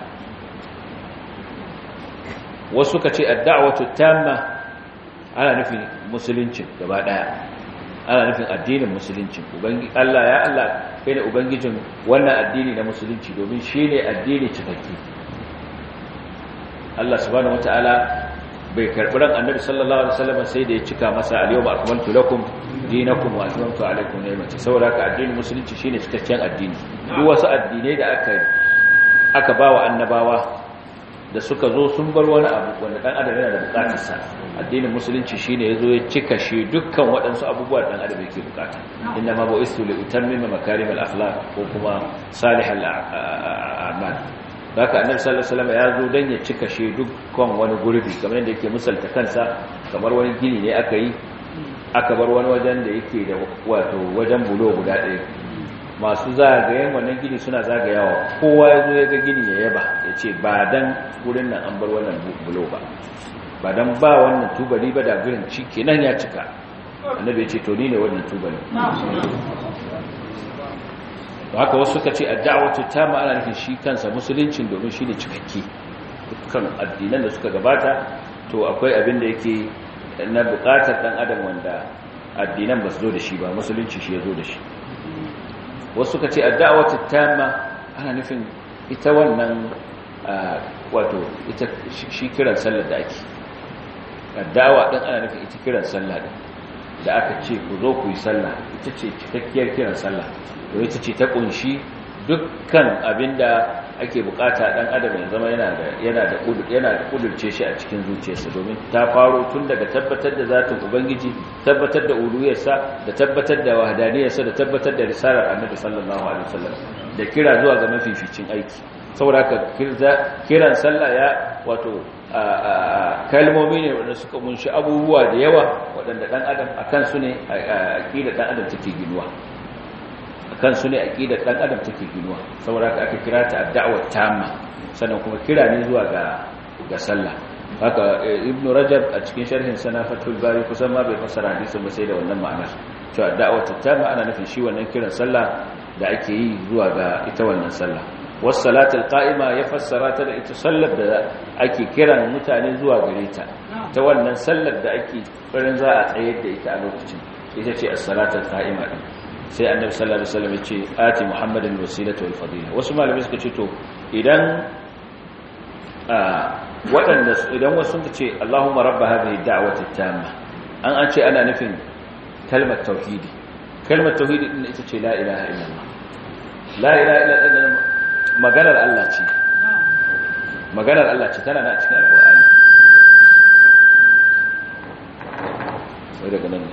wasu ka ce ad-da'watu tamma ana nufin musulunci gaba daya ana nufin addinin musulunci ubangi Allah ya Allah kai ne ubangijin wannan addini na musulunci domin shine addini cikakke Allah subhanahu wataala bai karbi ran annabi sallallahu alaihi wasallam sai da ya cika masa al-yawma akmaltu lakum dinakum wa atmamtu alaykum ni'mati saboda ka addinin musulunci shine cikakken addini duk wasu addinai da aka aka bawa annabawa da suka zo sun bar wani abu wanda dan adam yana da bukatar sa addinin musulunci shine yazo ya cika shi dukkan waɗansu abubuwa dan adam yake bukata inna ma bu'istu li utammima makarim al-akhlaq ko kuma salih al-a'mal haka annabi sallallahu alaihi wasallam ya zo dan ya cika shi dukkan wani gurbi kamar yadda yake misalta kansa kamar wani gini ne aka yi aka bar wani wajen da yake da wato wajen bulo guda ɗaya masu zagayen wannan gini suna zagayawa kowa ya zo ya ga gini ya yaba ya ce ba dan wurin nan an bar wannan bulo ba ba dan ba wannan tubali ba da gurin ciki nan ya cika annabi ya ce to ni ne wannan tubali to haka wasu suka ce ad-da'watu tamma ana nufin shi kansa musuluncin domin shi ne cikakke dukkan addinan da suka gabata to akwai abin da yake na bukatar dan adam wanda addinan ba su zo da shi ba musulunci shi ya zo da shi wasu suka ce ad-da'watu tamma ana nufin ita wannan wato ita shi kiran sallar da ake ad-da'wa din ana nufin ita kiran sallah din da aka ce ku zo ku yi sallah ita ce cikakkiyar kiran sallah to ita ce ta kunshi dukkan abinda ake bukata dan adam ya zama yana da yana da yana da kudurce shi a cikin zuciyarsa domin ta faro tun daga tabbatar da zatin ubangiji tabbatar da uluhiyarsa da tabbatar da wahdaniyarsa da tabbatar da risalar annabi sallallahu alaihi wasallam da kira zuwa ga mafificin aiki saboda haka kiran sallah ya wato kalmomi ne wanda suka munshi abubuwa da yawa waɗanda ɗan adam akan su ne aqidar ɗan adam take ginuwa akan su ne aqidar ɗan adam take ginuwa saboda haka aka kira ta ad-da'wa tamma sannan kuma kira ne zuwa ga ga sallah haka ibnu rajab a cikin sharhin sana fathul bari kusan ma bai fassara hadisin ba sai da wannan ma'anar cewa da'wa tamma ana nufin shi wannan kiran sallah da ake yi zuwa ga ita wannan sallah wasu salatul qa'ima ya fassara ta da ita sallar da ake kiran mutane zuwa gare ta ta wannan sallar da ake farin za a tsayar da ita a lokacin ita ce as-salatul qa'ima din sai annabi sallallahu alaihi wasallam ya ce ati muhammadin wasilata wal fadila wasu malamai suka ce to idan waɗanda idan wasu suka ce Allahumma rabb hadhihi da'wati tamma an an ce ana nufin kalmar tauhidi kalmar tauhidi din ita ce la ilaha illallah la ilaha illallah maganar Allah ce maganar Allah ce tana na cikin alkur'ani sai daga nan ne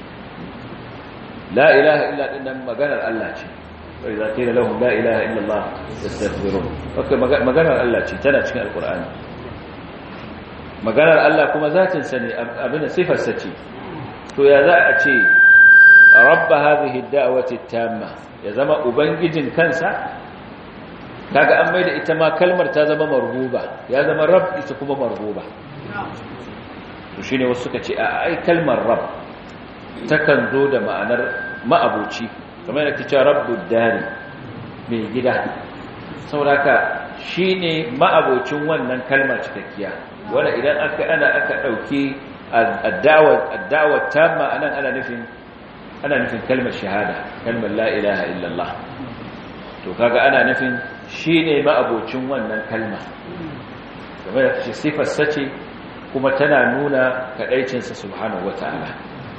la ilaha illa dinnan maganar Allah ce wai za ta yi lahum la ilaha illa Allah yastaghfirun haka maganar Allah ce tana cikin alkur'ani maganar Allah kuma zatin sa ne abin da sifar sa ce to ya za a ce rabba hadhihi ad-da'wati at-tamma ya zama ubangijin kansa kaga an maida ita ma kalmar ta zama marhuba ya zama rab ita kuma marhuba to shine wasu suka ce a ai kalmar rab takan zo da ma'anar ma'abuci kamar yadda kace rabbud dari mai gida saboda shine ma'abocin wannan kalmar cikakkiya wanda idan aka ana aka dauki ad-da'wa ad-da'wa tamma anan ana nufin ana nufin kalmar shahada kalmar la ilaha illallah to kaga ana nufin shi ne ma'abocin wannan kalma kamar da kace sifar sace kuma tana nuna kadaicinsa subhanahu wataala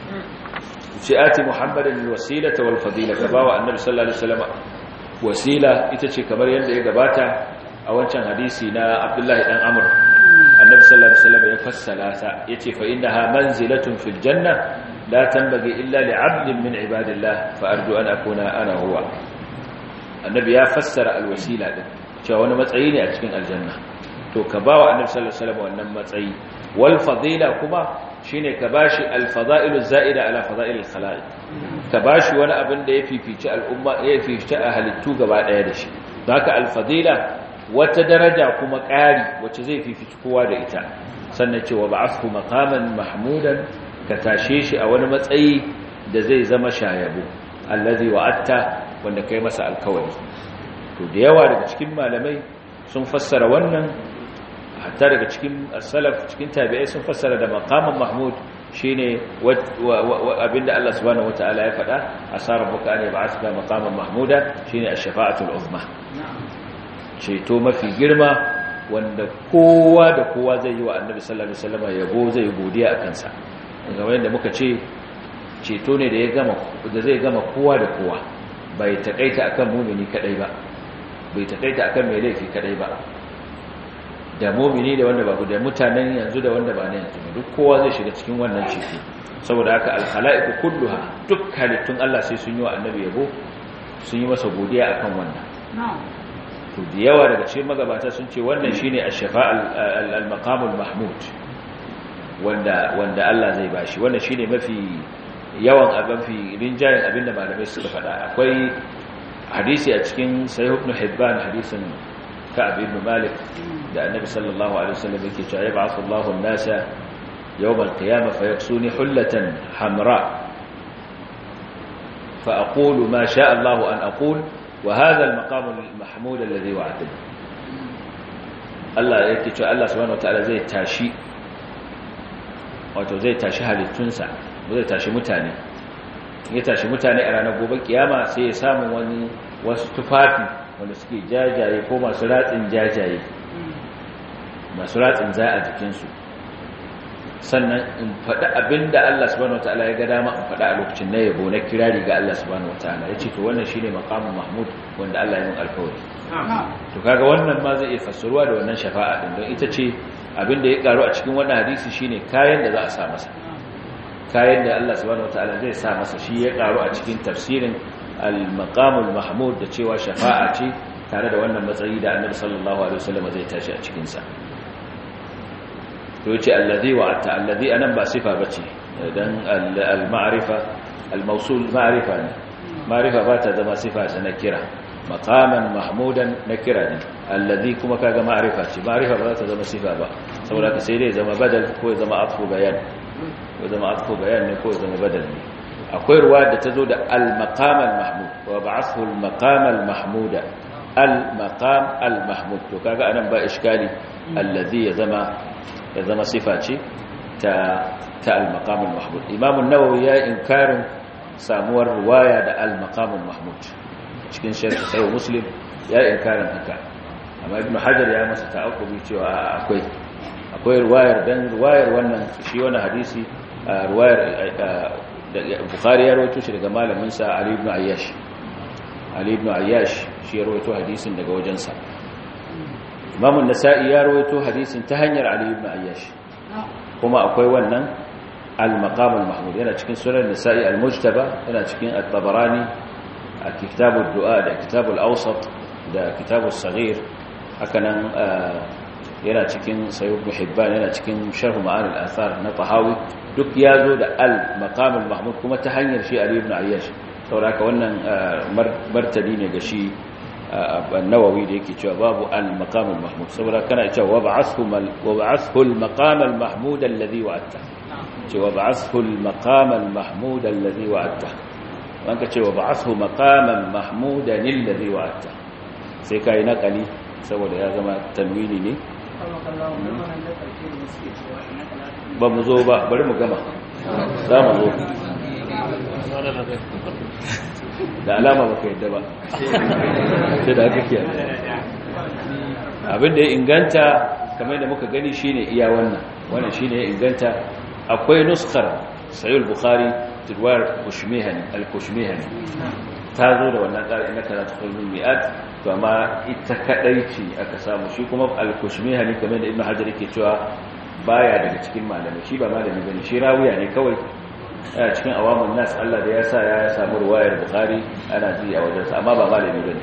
ce ati muhammadin alwasilata wal fadila ka bawa annabi sallallahu alaihi wasallam wasila ita ce kamar yadda ya gabata a wancan hadisi na abdullahi dan amr annabi sallallahu alaihi wasallam ya fassala ta yace fa innaha manzilatun fil janna la tanbaghi illa li 'abdin min ibadillah fa arju an akuna ana huwa annabi ya fassara alwasila din cewa wani matsayi ne a cikin aljanna to ka bawa annabi sallallahu alaihi wasallam wannan matsayi wal fadila kuma shine ka bashi al fadailu zaida ala fadailil khalaiq ka bashi wani abin da ya fifici al'umma ya fifici a halittu gaba daya da shi haka al fadila wata daraja kuma ƙari wacce zai fifici kowa da ita sannan cewa ba'athu maqaman mahmudan ka tashe shi a wani matsayi da zai zama shayabo allazi wa'atta wanda kai masa alkawari to da yawa daga cikin malamai sun fassara wannan hatta daga cikin salaf cikin tabi'ai sun fassara da maqaman mahmud shine abinda Allah subhanahu wataala ya faɗa asara buka ne ba'athka maqaman mahmuda shine ash-shafa'atul uzma ceto mafi girma wanda kowa da kowa zai yi wa annabi sallallahu alaihi wasallam yabo zai godiya a kansa kamar yadda muka ce ceto ne da ya gama da zai gama kowa da kowa bai takaita akan mumini kadai ba bai takaita akan mai laifi kadai ba da mumini da wanda ba da mutanen yanzu da wanda ba ne yanzu duk kowa zai shiga cikin wannan ceto saboda haka al-khalaiqu kulluha duk halittun Allah sai sun yi wa annabi yabo sun yi masa godiya akan wannan to da yawa daga cikin magabata sun ce wannan shine ash-shafa' al-maqam al-mahmud wanda wanda Allah zai bashi wannan shine mafi yawan abin fi rinjayen abinda malamai suka faɗa akwai hadisi a cikin sahih ibn hibban hadisin ka'ab ibn malik da annabi sallallahu alaihi wasallam yake cewa yab'athu Allahu an-nasa yawm al-qiyamah fayaksuni hullatan hamra fa aqulu ma sha'a Allahu an aqul وهذا المقام المحمود الذي وعدني Allah yake cewa Allah subhanahu wataala zai tashi wato zai tashi halittunsa zai tashi mutane ya tashi mutane a ranar gobe kiyama sai ya samu wani wasu tufafi wanda suke jajaye ko masu ratsin jajaye masu ratsin za a jikinsu sannan in faɗi abin da Allah subhanahu wataala ya ga dama in faɗi a lokacin na yabo na kirari ga Allah subhanahu wataala ya ce to wannan shine maqamun mahmud wanda Allah ya yi alkawari to kaga wannan ma zai iya fassaruwa da wannan shafa'a din don ita ce abin da ya karu a cikin wannan hadisi shine kayan da za a sa masa kayan da Allah subhanahu wataala zai sa masa shi ya karu a cikin tafsirin al-maqamul mahmud da cewa shafa'a ce tare da wannan matsayi da Annabi sallallahu alaihi wasallam zai tashi a cikin sa to yace allazi wa'ata allazi anan ba sifa bace dan al-ma'rifa al-mawsul ma'rifa ne ma'rifa ba ta zama sifa ta nakira maqaman mahmudan nakira ne allazi kuma kaga ma'rifa ce ma'rifa ba ta zama sifa ba saboda ka sai dai zama badal ko ya zama atfu bayan ko zama atfu bayan ne ko zama badal ne akwai ruwa da tazo da al-maqam al-mahmud wa ba'athu al-maqam al-mahmuda al-maqam al-mahmud to kaga anan ba iskali allazi ya zama ya zama sifa ce ta ta al-maqam al-mahmud imam an-nawawi ya inkarin samuwar riwaya da al-maqam al-mahmud cikin sharh sahih muslim ya inkarin haka amma ibn hajar ya masa ta'aqqubi cewa akwai akwai riwayar dan riwayar wannan shi wannan hadisi riwayar da bukhari ya rawaito shi daga malamin sa ali ibn ayyash ali ibn ayyash shi ya rawaito hadisin daga wajensa imam an-nasa'i ya rawaito hadisin ta hanyar ali ibn ayyash kuma akwai wannan al-maqam al-mahmud yana cikin sunan nasa'i al-mujtaba yana cikin at-tabarani a kitab ad-du'a da kitab al-awsat da kitab as-saghir hakanan yana cikin sayyid ibn hibban yana cikin sharh ma'an al-athar na tahawi duk yazo da al-maqam al-mahmud kuma ta hanyar shi ali ibn ayyash saboda wannan martani ne ga shi النووي da yake cewa babu al-maqam al-mahmud saboda kana cewa wab'athu wab'athu al-maqam al-mahmud alladhi wa'adta cewa wab'athu al-maqam al-mahmud alladhi wa'adta wanka cewa wab'athu maqaman mahmudan alladhi wa'adta sai kai nakali saboda ya zama tanwini ne ba mu zo ba bari mu gama za mu zo da alama baka yadda ba sai da aka kiyar abinda ya inganta kamar da muka gani shine iya wannan wannan shine ya inganta akwai nuskar sahih bukhari tilwar kushmihani al-kushmihani ta zo da wannan ƙari na karatu kulmin mi'at to amma ita kadai ce aka samu shi kuma al-kushmihani kamar da ibnu hajar yake cewa baya daga cikin malamai shi ba malami bane shi rawiya ne kawai a cikin awamun nas Allah da ya sa ya samu ruwayar bukhari ana ji a wajensa amma ba malami bane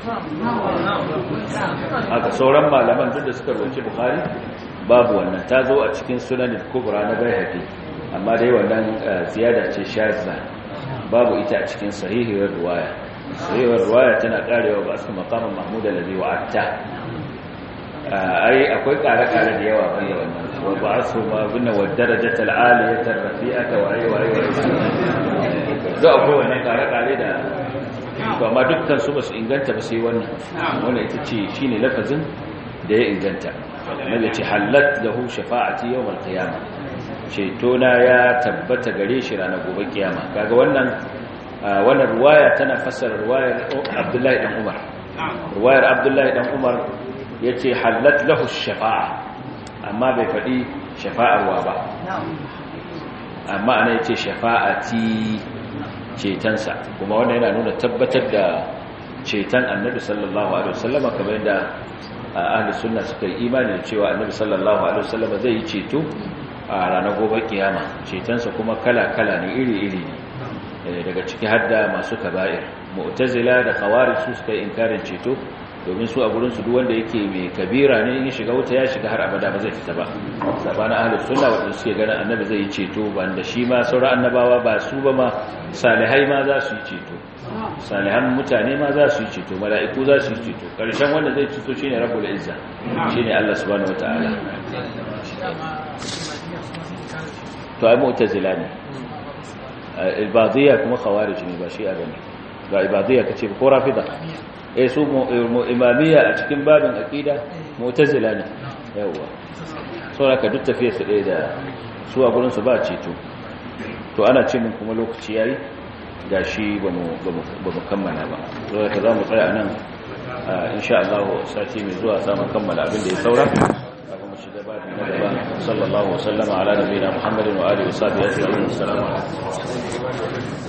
haka sauran malaman duk da suka rubuce bukhari babu wannan ta zo a cikin sunan kubra na bayhaqi amma dai wannan ziyada ce shazza babu ita a cikin sahihiyar ruwaya sahihiyar ruwaya tana karewa ba su maqamin mahmud alladhi wa'atta ai akwai kare-kare da yawa banda wannan wa ba'athu ma binna wa darajata al-aliyata rafi'ata wa ayi wa ayi da akwai wannan kare-kare da to amma dukkan su basu inganta ba sai wannan wannan ita ce shine lafazin da ya inganta nabi ce halat lahu shafa'ati yawm al-qiyamah ceto na ya tabbata gare shi ranar gobe kiyama kaga wannan wannan ruwaya tana fassara ruwayar Abdullahi dan Umar ruwayar Abdullahi dan Umar yace halat lahu shafa'a amma bai faɗi shafa'arwa ba amma ana yace shafa'ati cetansa kuma wannan yana nuna tabbatar da ceton annabi sallallahu alaihi wasallam kamar yadda ahli sunna suka yi imani cewa annabi sallallahu alaihi wasallam zai yi ceto a ranar gobe kiyama cetonsa kuma kala-kala ne iri-iri ne daga ciki hadda masu kaba'ir mu'tazila da khawarij su suka yi inkarin ceto domin su a gurin su duk wanda yake mai kabira ne in shiga wuta ya shiga har abada ba zai fita ba sabanin ahlus sunna wanda suke ganin annabi zai yi ceto banda shi ma sauran annabawa ba su ba ma salihai ma za su yi ceto salihan mutane ma za su yi ceto mala'iku za su yi ceto karshen wanda zai ceto shine rabbul izza shine Allah subhanahu wataala to ai mu'tazila ne ibadiyya kuma khawarij ne ba shi'a bane ga ibadiyya kace ko rafida eh su imamiyya a cikin babin aqida mu'tazila ne yawa saboda duk tafiyar su ɗaya da su a gurin su ba ceto to ana ce mun kuma lokaci yayi gashi ba mu ba mu kammala ba saboda ka za mu tsaya nan insha Allah sati mai zuwa za mu kammala abin da ya saura صلى الله وسلم على نبينا محمد وآله وصحبه أجمعين السلام عليكم